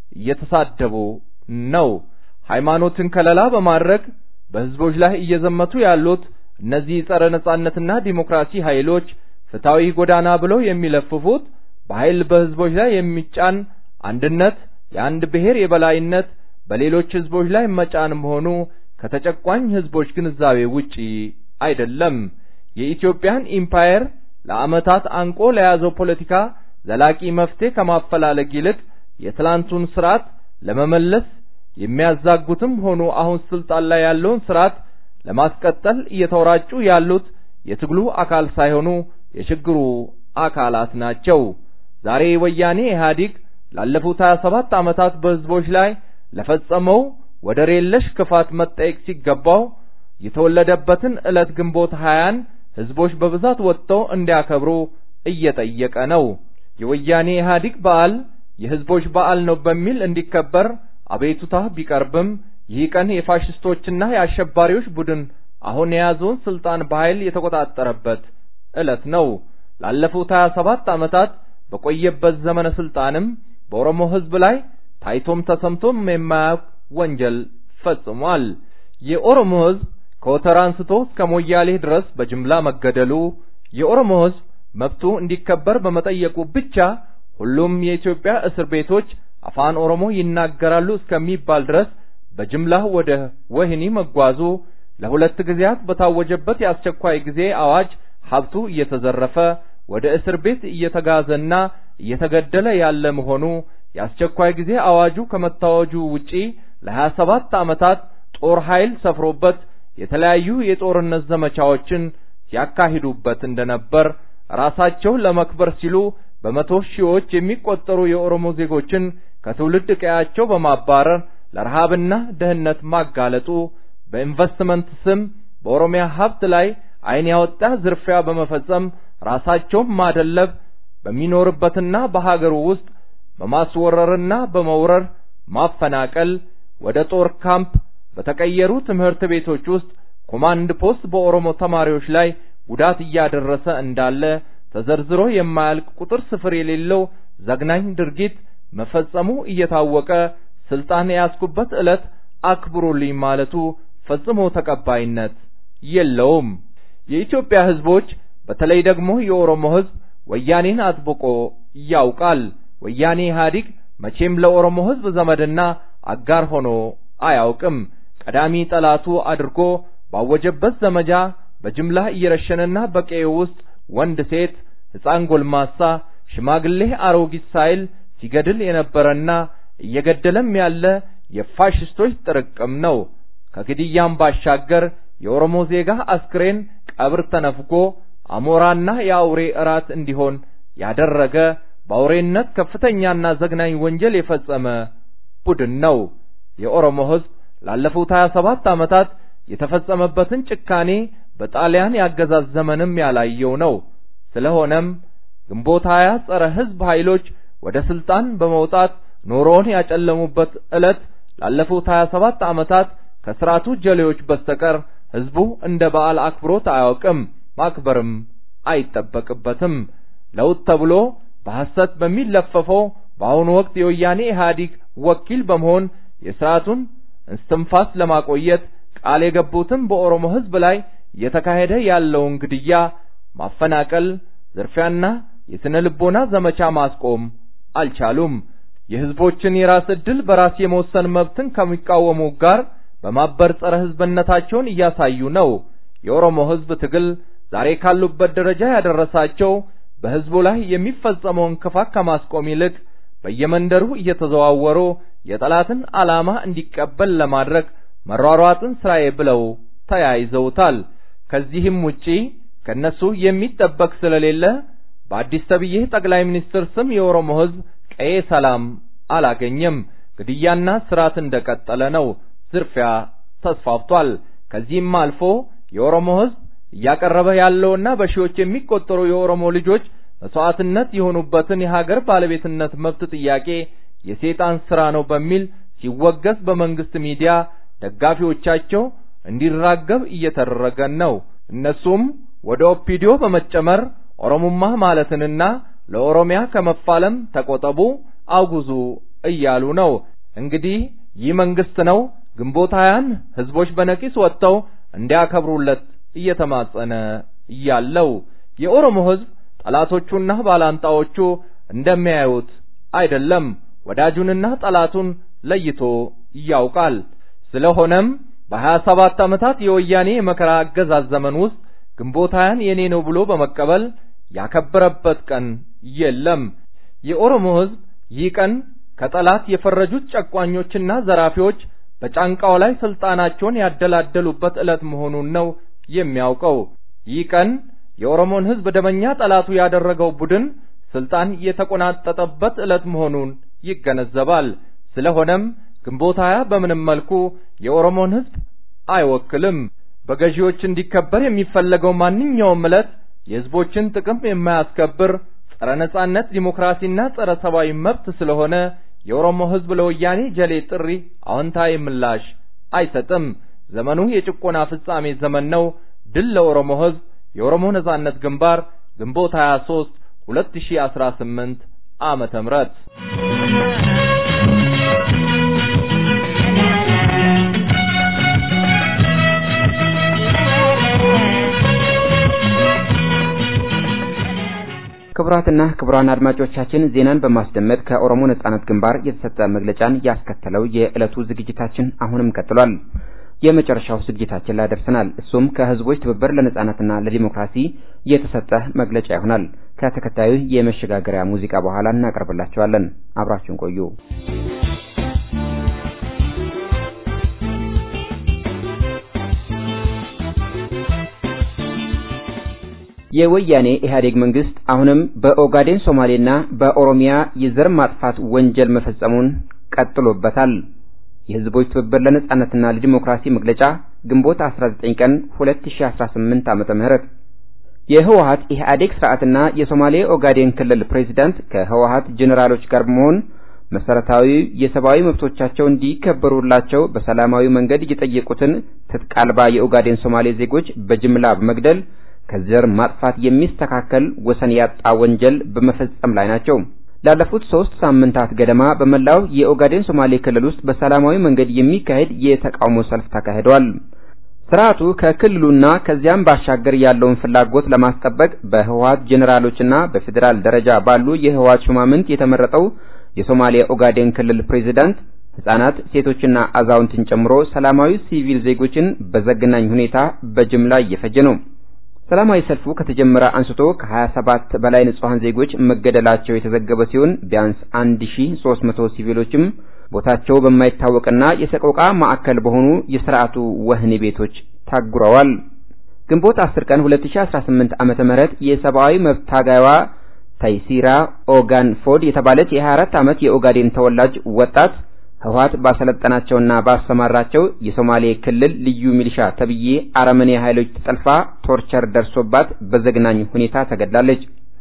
C: እየተሳደቡ ነው። ሃይማኖትን ከለላ በማድረግ በህዝቦች ላይ እየዘመቱ ያሉት እነዚህ ጸረ ነጻነትና ዲሞክራሲ ኃይሎች ፍትሐዊ ጎዳና ብለው የሚለፍፉት በኃይል በህዝቦች ላይ የሚጫን አንድነት፣ የአንድ ብሔር የበላይነት በሌሎች ህዝቦች ላይ መጫን መሆኑ ከተጨቋኝ ህዝቦች ግንዛቤ ውጪ አይደለም። የኢትዮጵያን ኢምፓየር ለዓመታት አንቆ ለያዘው ፖለቲካ ዘላቂ መፍትሄ ከማፈላለግ ይልቅ የትላንቱን ስርዓት ለመመለስ የሚያዛጉትም ሆኑ አሁን ስልጣን ላይ ያለውን ስርዓት ለማስቀጠል እየተወራጩ ያሉት የትግሉ አካል ሳይሆኑ የችግሩ አካላት ናቸው። ዛሬ ወያኔ ኢህአዲግ ላለፉት 27 ዓመታት በህዝቦች ላይ ለፈጸመው ወደር የለሽ ክፋት መጠየቅ ሲገባው የተወለደበትን ዕለት ግንቦት ሀያን ህዝቦች በብዛት ወጥተው እንዲያከብሩ እየጠየቀ ነው። የወያኔ ኢህአዲግ በዓል የህዝቦች በዓል ነው በሚል እንዲከበር አቤቱታ ቢቀርብም ይህ ቀን የፋሽስቶችና የአሸባሪዎች ቡድን አሁን የያዘውን ስልጣን በኃይል የተቆጣጠረበት ዕለት ነው። ላለፉት 27 ዓመታት በቆየበት ዘመነ ስልጣንም በኦሮሞ ህዝብ ላይ ታይቶም ተሰምቶም የማያውቅ ወንጀል ፈጽሟል። የኦሮሞ ህዝብ ከወተራ አንስቶ እስከ ሞያሌ ድረስ በጅምላ መገደሉ፣ የኦሮሞ ህዝብ መብቱ እንዲከበር በመጠየቁ ብቻ ሁሉም የኢትዮጵያ እስር ቤቶች አፋን ኦሮሞ ይናገራሉ እስከሚባል ድረስ በጅምላ ወደ ወህኒ መጓዙ፣ ለሁለት ጊዜያት በታወጀበት የአስቸኳይ ጊዜ አዋጅ ሀብቱ እየተዘረፈ ወደ እስር ቤት እየተጋዘና እየተገደለ ያለ መሆኑ የአስቸኳይ ጊዜ አዋጁ ከመታወጁ ውጪ ለሀያ ሰባት ዓመታት ጦር ኃይል ሰፍሮበት የተለያዩ የጦርነት ዘመቻዎችን ሲያካሂዱበት እንደነበር ራሳቸው ለመክበር ሲሉ በመቶ ሺዎች የሚቆጠሩ የኦሮሞ ዜጎችን ከትውልድ ቀያቸው በማባረር ለረሃብና ድህነት ማጋለጡ በኢንቨስትመንት ስም በኦሮሚያ ሀብት ላይ ዓይን ያወጣ ዝርፊያ በመፈጸም ራሳቸውን ማደለብ በሚኖርበትና በሀገሩ ውስጥ በማስወረርና በመውረር ማፈናቀል ወደ ጦር ካምፕ በተቀየሩ ትምህርት ቤቶች ውስጥ ኮማንድ ፖስት በኦሮሞ ተማሪዎች ላይ ጉዳት እያደረሰ እንዳለ ተዘርዝሮ የማያልቅ ቁጥር ስፍር የሌለው ዘግናኝ ድርጊት መፈጸሙ እየታወቀ ስልጣን የያዝኩበት ዕለት አክብሩልኝ ማለቱ ፈጽሞ ተቀባይነት የለውም። የኢትዮጵያ ሕዝቦች በተለይ ደግሞ የኦሮሞ ሕዝብ ወያኔን አጥብቆ ያውቃል። ወያኔ ኢህአዲግ መቼም ለኦሮሞ ሕዝብ ዘመድና አጋር ሆኖ አያውቅም። ቀዳሚ ጠላቱ አድርጎ ባወጀበት ዘመቻ በጅምላ እየረሸነና በቀዬው ውስጥ ወንድ፣ ሴት፣ ሕፃን፣ ጎልማሳ፣ ሽማግሌ፣ አሮጊት ሳይል ሲገድል የነበረና እየገደለም ያለ የፋሽስቶች ጥርቅም ነው። ከግድያም ባሻገር የኦሮሞ ዜጋ አስክሬን ቀብር ተነፍጎ አሞራና የአውሬ እራት እንዲሆን ያደረገ በአውሬነት ከፍተኛና ዘግናኝ ወንጀል የፈጸመ ቡድን ነው። የኦሮሞ ሕዝብ ላለፉት 27 ዓመታት የተፈጸመበትን ጭካኔ በጣሊያን ያገዛዝ ዘመንም ያላየው ነው። ስለሆነም ግንቦት ሀያ ጸረ ሕዝብ ኃይሎች ወደ ስልጣን በመውጣት ኑሮውን ያጨለሙበት ዕለት ላለፉት 27 ዓመታት ከስርዓቱ ጀሌዎች በስተቀር ሕዝቡ እንደ በዓል አክብሮት አያውቅም፣ ማክበርም አይጠበቅበትም። ለውጥ ተብሎ በሐሰት በሚለፈፈው በአሁኑ ወቅት የወያኔ ኢህአዲግ ወኪል በመሆን የስርዓቱን እስትንፋስ ለማቆየት ቃል የገቡትን በኦሮሞ ሕዝብ ላይ እየተካሄደ ያለውን ግድያ፣ ማፈናቀል፣ ዝርፊያና የስነ ልቦና ዘመቻ ማስቆም አልቻሉም። የህዝቦችን የራስ ዕድል በራስ የመወሰን መብትን ከሚቃወሙ ጋር በማበር ጸረ ሕዝብነታቸውን እያሳዩ ነው። የኦሮሞ ሕዝብ ትግል ዛሬ ካሉበት ደረጃ ያደረሳቸው በሕዝቡ ላይ የሚፈጸመውን ክፋት ከማስቆም ይልቅ በየመንደሩ እየተዘዋወሩ የጠላትን ዓላማ እንዲቀበል ለማድረግ መሯሯጥን ስራዬ ብለው ተያይዘውታል። ከዚህም ውጪ ከነሱ የሚጠበቅ ስለሌለ በአዲስ ተብዬ ጠቅላይ ሚኒስትር ስም የኦሮሞ ሕዝብ ቀዬ ሰላም አላገኘም። ግድያና ስርዓት እንደቀጠለ ነው። ዝርፊያ ተስፋፍቷል። ከዚህም አልፎ የኦሮሞ ሕዝብ እያቀረበ ያለውና በሺዎች የሚቆጠሩ የኦሮሞ ልጆች መስዋዕትነት የሆኑበትን የሀገር ባለቤትነት መብት ጥያቄ የሴጣን ስራ ነው በሚል ሲወገዝ በመንግስት ሚዲያ ደጋፊዎቻቸው እንዲራገብ እየተደረገ ነው። እነሱም ወደ ኦፒዲዮ በመጨመር ኦሮሙማ ማለትንና ለኦሮሚያ ከመፋለም ተቆጠቡ፣ አውግዙ እያሉ ነው። እንግዲህ ይህ መንግስት ነው ግንቦት ሀያን ህዝቦች በነቂስ ወጥተው እንዲያከብሩለት እየተማጸነ ያለው። የኦሮሞ ህዝብ ጠላቶቹና ባላንጣዎቹ እንደሚያዩት አይደለም። ወዳጁንና ጠላቱን ለይቶ ያውቃል። ስለሆነም በሀያ ሰባት ዓመታት የወያኔ የመከራ አገዛዝ ዘመን ውስጥ ግንቦት ሀያን የኔ ነው ብሎ በመቀበል ያከበረበት ቀን የለም። የኦሮሞ ህዝብ ይህ ቀን ከጠላት የፈረጁት ጨቋኞችና ዘራፊዎች በጫንቃው ላይ ስልጣናቸውን ያደላደሉበት ዕለት መሆኑን ነው የሚያውቀው። ይህ ቀን የኦሮሞን ህዝብ ደመኛ ጠላቱ ያደረገው ቡድን ስልጣን የተቆናጠጠበት ዕለት መሆኑን ይገነዘባል። ስለሆነም ግንቦት ሀያ በምንም መልኩ የኦሮሞን ህዝብ አይወክልም። በገዢዎች እንዲከበር የሚፈለገው ማንኛውም ዕለት የህዝቦችን ጥቅም የማያስከብር ጸረ ነጻነት፣ ዲሞክራሲና ጸረ ሰብአዊ መብት ስለሆነ የኦሮሞ ህዝብ ለወያኔ ጀሌ ጥሪ አዎንታዊ ምላሽ አይሰጥም። ዘመኑ የጭቆና ፍጻሜ ዘመን ነው። ድል ለኦሮሞ ህዝብ። የኦሮሞ ነጻነት ግንባር ግንቦት 23 2018 ዓመተ ምህረት
H: ክቡራትና ክቡራን አድማጮቻችን ዜናን በማስደመጥ ከኦሮሞ ነጻነት ግንባር የተሰጠ መግለጫን ያስከተለው የዕለቱ ዝግጅታችን አሁንም ቀጥሏል። የመጨረሻው ዝግጅታችን ላይ ደርሰናል። እሱም ከህዝቦች ትብብር ለነጻነትና ለዲሞክራሲ የተሰጠ መግለጫ ይሆናል። ከተከታዩ የመሸጋገሪያ ሙዚቃ በኋላ እናቀርብላችኋለን። አብራችሁን ቆዩ። የወያኔ ኢህአዴግ መንግስት አሁንም በኦጋዴን ሶማሌና በኦሮሚያ የዘር ማጥፋት ወንጀል መፈጸሙን ቀጥሎበታል። የህዝቦች ትብብር ለነጻነትና ለዲሞክራሲ መግለጫ ግንቦት 19 ቀን 2018 ዓመተ ምህረት የህወሀት ኢህአዴግ ስርዓትና የሶማሌ ኦጋዴን ክልል ፕሬዝዳንት ከህወሀት ጄኔራሎች ጋር በመሆን መሰረታዊ የሰብአዊ መብቶቻቸው እንዲከበሩላቸው በሰላማዊ መንገድ የጠየቁትን ትጥቅ አልባ የኦጋዴን ሶማሌ ዜጎች በጅምላ በመግደል ከዘር ማጥፋት የሚስተካከል ወሰን ያጣ ወንጀል በመፈጸም ላይ ናቸው። ላለፉት ሶስት ሳምንታት ገደማ በመላው የኦጋዴን ሶማሌ ክልል ውስጥ በሰላማዊ መንገድ የሚካሄድ የተቃውሞ ሰልፍ ተካሂዷል። ስርዓቱ ከክልሉና ከዚያም ባሻገር ያለውን ፍላጎት ለማስጠበቅ በህወሀት ጄኔራሎችና በፌዴራል ደረጃ ባሉ የህወሀት ሹማምንት የተመረጠው የሶማሌ ኦጋዴን ክልል ፕሬዝዳንት ህጻናት፣ ሴቶችና አዛውንትን ጨምሮ ሰላማዊ ሲቪል ዜጎችን በዘግናኝ ሁኔታ በጅምላ እየፈጀ ነው። ሰላማዊ ሰልፉ ከተጀመረ አንስቶ ከ27 በላይ ንጹሃን ዜጎች መገደላቸው የተዘገበ ሲሆን ቢያንስ 1300 ሲቪሎችም ቦታቸው በማይታወቅና የሰቆቃ ማዕከል በሆኑ የስርዓቱ ወህኒ ቤቶች ታጉረዋል። ግንቦት 10 ቀን 2018 ዓመተ ምህረት የሰብአዊ መብት ታጋይዋ ታይሲራ ኦጋን ፎድ የተባለች የ24 ዓመት የኦጋዴን ተወላጅ ወጣት ህወሓት ባሰለጠናቸውና ባሰማራቸው የሶማሌ ክልል ልዩ ሚሊሻ ተብዬ አረመኔ ኃይሎች ተጠልፋ ቶርቸር ደርሶባት በዘግናኝ ሁኔታ ተገድላለች።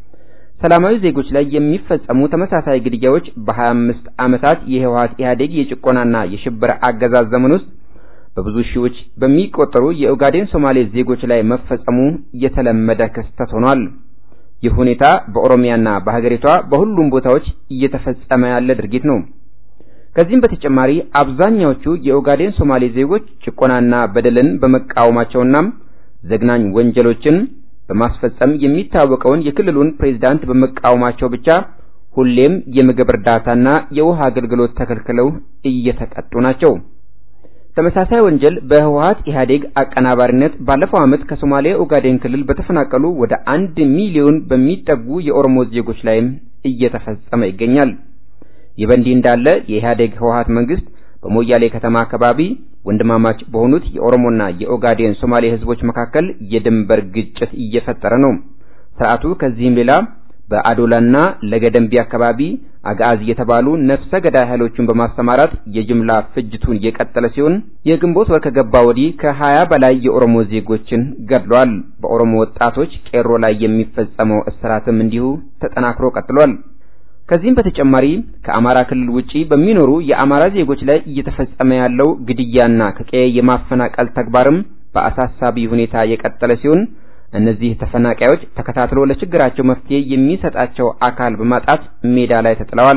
H: ሰላማዊ ዜጎች ላይ የሚፈጸሙ ተመሳሳይ ግድያዎች በ25 ዓመታት የህወሓት ኢህአዴግ የጭቆናና የሽብር አገዛዝ ዘመን ውስጥ በብዙ ሺዎች በሚቆጠሩ የኦጋዴን ሶማሌ ዜጎች ላይ መፈጸሙ የተለመደ ክስተት ሆኗል። ይህ ሁኔታ በኦሮሚያና በሀገሪቷ በሁሉም ቦታዎች እየተፈጸመ ያለ ድርጊት ነው። ከዚህም በተጨማሪ አብዛኛዎቹ የኦጋዴን ሶማሌ ዜጎች ጭቆናና በደልን በመቃወማቸውና ዘግናኝ ወንጀሎችን በማስፈጸም የሚታወቀውን የክልሉን ፕሬዝዳንት በመቃወማቸው ብቻ ሁሌም የምግብ እርዳታና የውሃ አገልግሎት ተከልክለው እየተቀጡ ናቸው። ተመሳሳይ ወንጀል በህወሓት ኢህአዴግ አቀናባሪነት ባለፈው ዓመት ከሶማሌ ኦጋዴን ክልል በተፈናቀሉ ወደ አንድ ሚሊዮን በሚጠጉ የኦሮሞ ዜጎች ላይም እየተፈጸመ ይገኛል። ይህ በእንዲህ እንዳለ የኢህአዴግ ህወሓት መንግስት በሞያሌ ከተማ አካባቢ ወንድማማች በሆኑት የኦሮሞና የኦጋዴን ሶማሌ ህዝቦች መካከል የድንበር ግጭት እየፈጠረ ነው። ስርዓቱ ከዚህም ሌላ በአዶላና ለገደምቢ አካባቢ አጋዝ የተባሉ ነፍሰ ገዳይ ኃይሎቹን በማሰማራት የጅምላ ፍጅቱን የቀጠለ ሲሆን የግንቦት ወር ከገባ ወዲህ ከሀያ በላይ የኦሮሞ ዜጎችን ገድሏል። በኦሮሞ ወጣቶች ቄሮ ላይ የሚፈጸመው እስራትም እንዲሁ ተጠናክሮ ቀጥሏል። ከዚህም በተጨማሪ ከአማራ ክልል ውጪ በሚኖሩ የአማራ ዜጎች ላይ እየተፈጸመ ያለው ግድያና ከቀየ የማፈናቀል ተግባርም በአሳሳቢ ሁኔታ የቀጠለ ሲሆን እነዚህ ተፈናቃዮች ተከታትሎ ለችግራቸው መፍትሄ የሚሰጣቸው አካል በማጣት ሜዳ ላይ ተጥለዋል።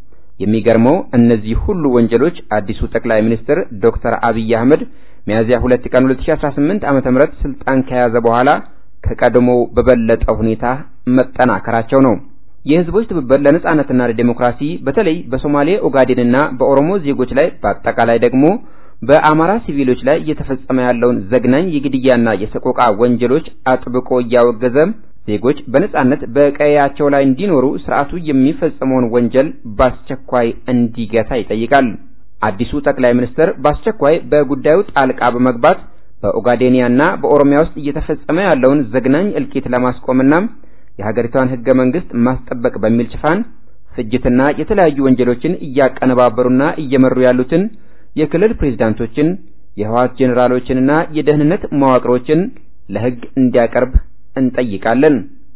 H: የሚገርመው እነዚህ ሁሉ ወንጀሎች አዲሱ ጠቅላይ ሚኒስትር ዶክተር አብይ አህመድ ሚያዝያ 2 ቀን 2018 ዓመተ ምህረት ስልጣን ከያዘ በኋላ ከቀድሞው በበለጠ ሁኔታ መጠናከራቸው ነው። የህዝቦች ትብብር ለነጻነትና ለዲሞክራሲ በተለይ በሶማሌ ኦጋዴንና በኦሮሞ ዜጎች ላይ በአጠቃላይ ደግሞ በአማራ ሲቪሎች ላይ እየተፈጸመ ያለውን ዘግናኝ የግድያና የሰቆቃ ወንጀሎች አጥብቆ እያወገዘ ዜጎች በነጻነት በቀያቸው ላይ እንዲኖሩ ስርዓቱ የሚፈጸመውን ወንጀል በአስቸኳይ እንዲገታ ይጠይቃል። አዲሱ ጠቅላይ ሚኒስትር በአስቸኳይ በጉዳዩ ጣልቃ በመግባት በኦጋዴኒያና በኦሮሚያ ውስጥ እየተፈጸመ ያለውን ዘግናኝ እልቂት ለማስቆምና የሀገሪቷን ህገ መንግስት ማስጠበቅ በሚል ሽፋን ፍጅትና የተለያዩ ወንጀሎችን እያቀነባበሩና እየመሩ ያሉትን የክልል ፕሬዝዳንቶችን፣ የህወሓት ጄኔራሎችንና የደህንነት መዋቅሮችን ለህግ እንዲያቀርብ እንጠይቃለን።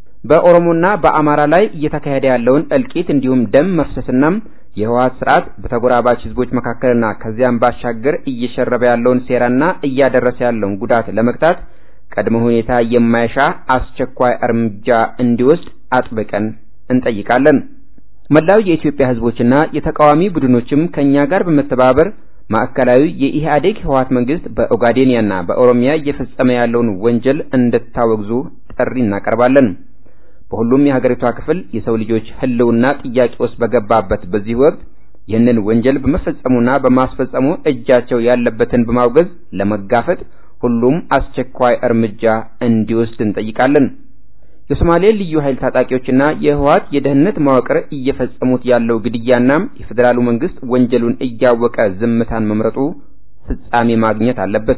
H: በኦሮሞና በአማራ ላይ እየተካሄደ ያለውን እልቂት እንዲሁም ደም መፍሰስና የህወሓት ስርዓት በተጎራባች ህዝቦች መካከልና ከዚያም ባሻገር እየሸረበ ያለውን ሴራና እያደረሰ ያለውን ጉዳት ለመግታት ቅድመ ሁኔታ የማይሻ አስቸኳይ እርምጃ እንዲወስድ አጥብቀን እንጠይቃለን። መላው የኢትዮጵያ ህዝቦችና የተቃዋሚ ቡድኖችም ከኛ ጋር በመተባበር ማዕከላዊ የኢህአዴግ ህወሓት መንግስት በኦጋዴኒያና በኦሮሚያ እየፈጸመ ያለውን ወንጀል እንድታወግዙ ጥሪ እናቀርባለን። በሁሉም የሀገሪቷ ክፍል የሰው ልጆች ህልውና ጥያቄ ውስጥ በገባበት በዚህ ወቅት ይህንን ወንጀል በመፈጸሙና በማስፈጸሙ እጃቸው ያለበትን በማውገዝ ለመጋፈጥ ሁሉም አስቸኳይ እርምጃ እንዲወስድ እንጠይቃለን። የሶማሌ ልዩ ኃይል ታጣቂዎችና የህወሓት የደህንነት መዋቅር እየፈጸሙት ያለው ግድያና የፌዴራሉ መንግስት ወንጀሉን እያወቀ ዝምታን መምረጡ ፍጻሜ ማግኘት አለበት።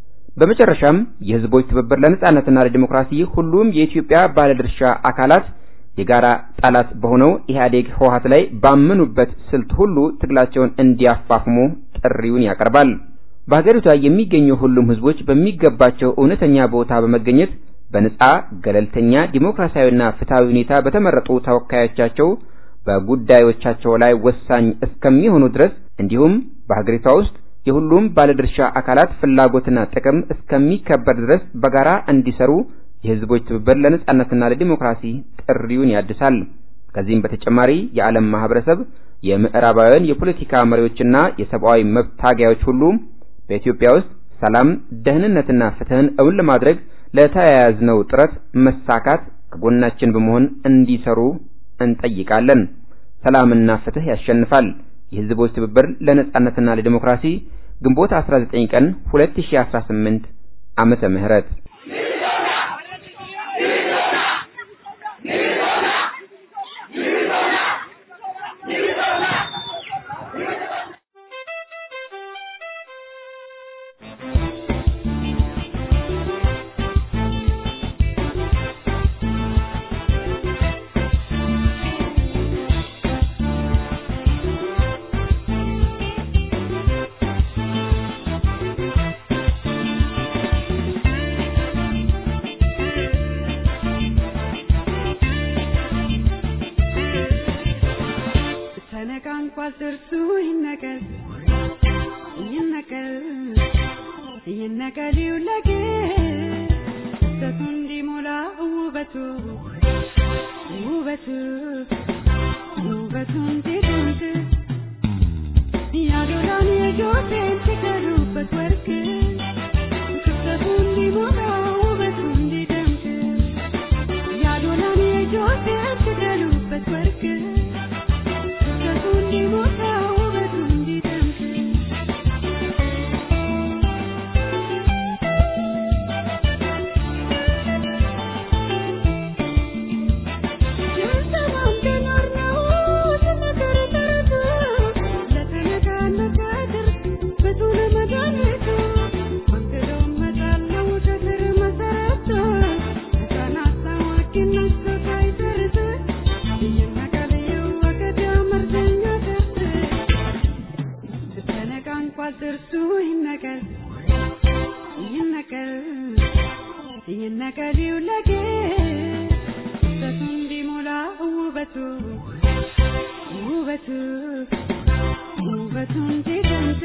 H: በመጨረሻም የህዝቦች ትብብር ለነጻነትና ለዲሞክራሲ ሁሉም የኢትዮጵያ ባለድርሻ አካላት የጋራ ጠላት በሆነው ኢህአዴግ ህወሓት ላይ ባመኑበት ስልት ሁሉ ትግላቸውን እንዲያፋፍሙ ጥሪውን ያቀርባል። በሀገሪቷ የሚገኙ ሁሉም ህዝቦች በሚገባቸው እውነተኛ ቦታ በመገኘት በነጻ ገለልተኛ ዲሞክራሲያዊና ፍትሃዊ ሁኔታ በተመረጡ ተወካዮቻቸው በጉዳዮቻቸው ላይ ወሳኝ እስከሚሆኑ ድረስ እንዲሁም በሀገሪቷ ውስጥ የሁሉም ባለድርሻ አካላት ፍላጎትና ጥቅም እስከሚከበር ድረስ በጋራ እንዲሰሩ የህዝቦች ትብብር ለነጻነትና ለዲሞክራሲ ጥሪውን ያድሳል። ከዚህም በተጨማሪ የዓለም ማህበረሰብ፣ የምዕራባውያን የፖለቲካ መሪዎችና የሰብአዊ መብት ታጋዮች ሁሉ በኢትዮጵያ ውስጥ ሰላም፣ ደህንነትና ፍትህን እውን ለማድረግ ለተያያዝነው ጥረት መሳካት ከጎናችን በመሆን እንዲሰሩ እንጠይቃለን። ሰላምና ፍትህ ያሸንፋል። የህዝቦች ትብብር ለነጻነትና ለዲሞክራሲ ግንቦት 19 ቀን 2018 ዓመተ ምህረት
I: ውበቱ ውበቱን ሲደንቅ ያዶላን የጆቴን ሲቀሩበት ወርቅ ክፍተቱ እንዲሞላ ውበቱ እንዲደምቅ ያዶላን የጆቴን ሲቀሩበት ወርቅ ክፍተቱ እንዲሞላ ውበቱ እንዲደምቅ ጥርሱ ይነቀል ይነቀል ይነቀል ይውለቅ ውበቱ እንዲሞላ ውበቱ ውበቱ ውበቱ እንዲደምቅ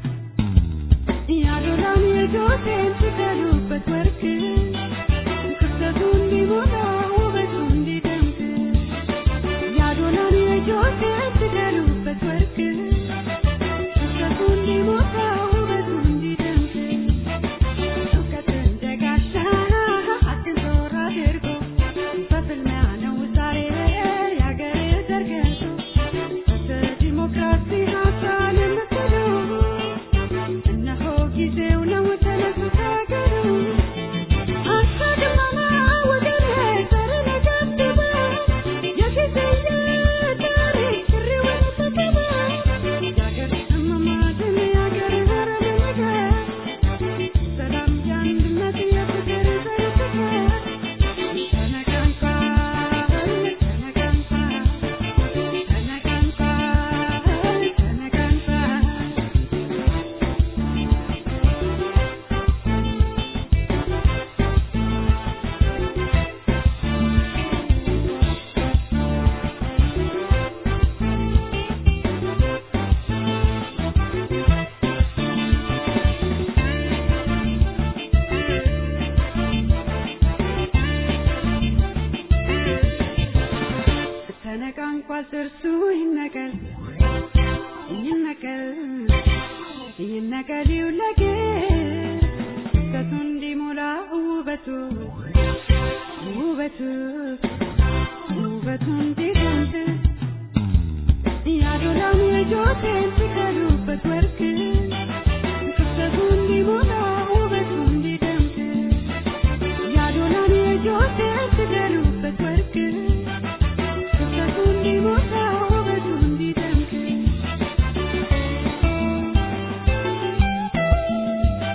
I: ያዶላን የጆቴን ሲቀሉበት ወርቅ ክፍተቱ እንዲሞላ ውበቱ እንዲደምቅ ያዶላን የጆቴን ሲቀሉበት ወርቅ ክፍተቱ እንዲሞላ ውበቱ እንዲደምቅ እውቀት እንደ ጋሻ አትዞር አድርጎ በፍልሚያ ነው ዛሬ ያገሬ ዘርገቱ በዲሞክራሲ ሀሳብ የምትሉ እነሆ ጊዜው ነው ተነሱ ታገሉ አስቀድመና ወገኔ ዘር ለገድበ የጊዜ የታሪክ ጥሪውን ተቀበ የአገር እመማትን የአገር ሀረር ነገር ሰላም የአንድነት የፍቅር ዘርፍቀር ተነቃንቋል ተነቃንቋል ተነቃንቋል ተነቃንቋል ተነቃንቋል ጥርሱ ይነቀል ይነቀል ይነቀል ይውለቅ ክፍተቱ እንዲሞላ ውበቱ ውበቱ ውበቱ እንዲደምቅ ያዶላን የጆቴን ሲቀሉበት ወርቅ ክፍተቱ እንዲሞላ ውበቱ እንዲደምቅ ያዶላን የጆቴን ሲቀሉበት ወርቅ ክፍተቱ እንዲሞላ ውበቱ እንዲደምቅ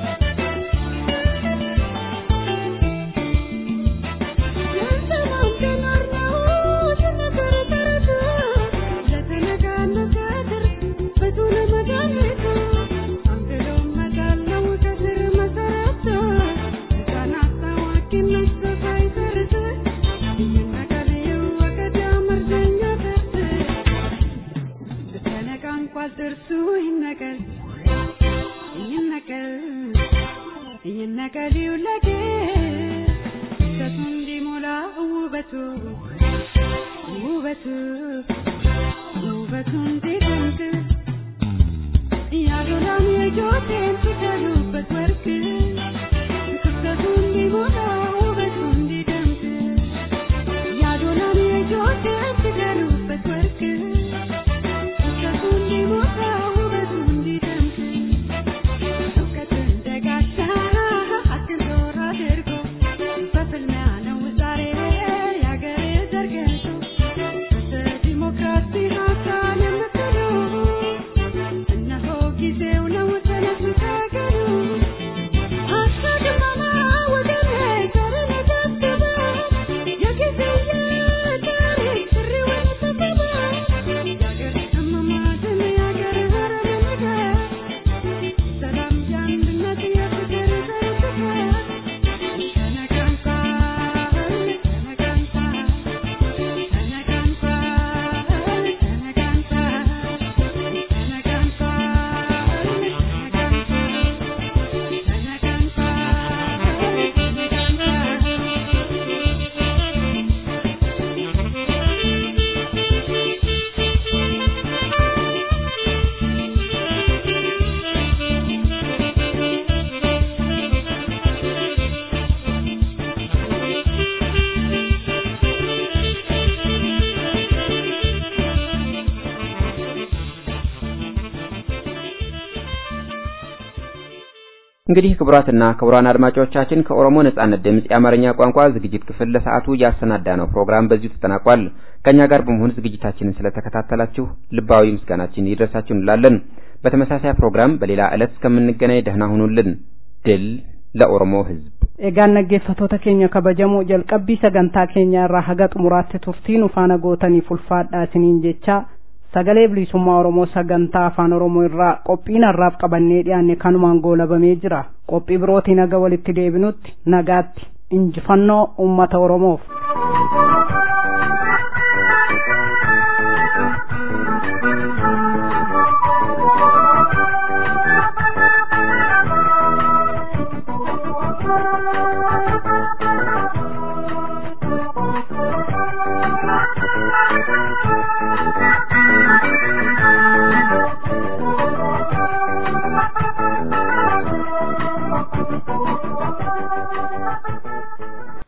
I: Thank you.
H: እንግዲህ ክቡራትና ክቡራን አድማጮቻችን ከኦሮሞ ነጻነት ድምፅ የአማርኛ ቋንቋ ዝግጅት ክፍል ለሰዓቱ ያሰናዳ ነው ፕሮግራም በዚሁ ተጠናቋል። ከኛ ጋር በመሆን ዝግጅታችንን ስለተከታተላችሁ ልባዊ ምስጋናችን ይድረሳችሁ እንላለን። በተመሳሳይ ፕሮግራም በሌላ ዕለት እስከምንገናኝ ደህና ሁኑልን። ድል ለኦሮሞ ሕዝብ።
B: egaan dhaggeeffattoota keenya kabajamoo jalqabbii sagantaa keenya irraa haga xumuraatti turtii nu faana gootaniif ulfaadhaa isiniin jecha sagalee bilisummaa oromoo sagantaa afaan oromoo irraa qophiin har'aaf qabannee dhiyaanne kanumaan goolabamee jira qophii birootiin haga walitti deebinutti nagaatti injifannoo ummata oromoof.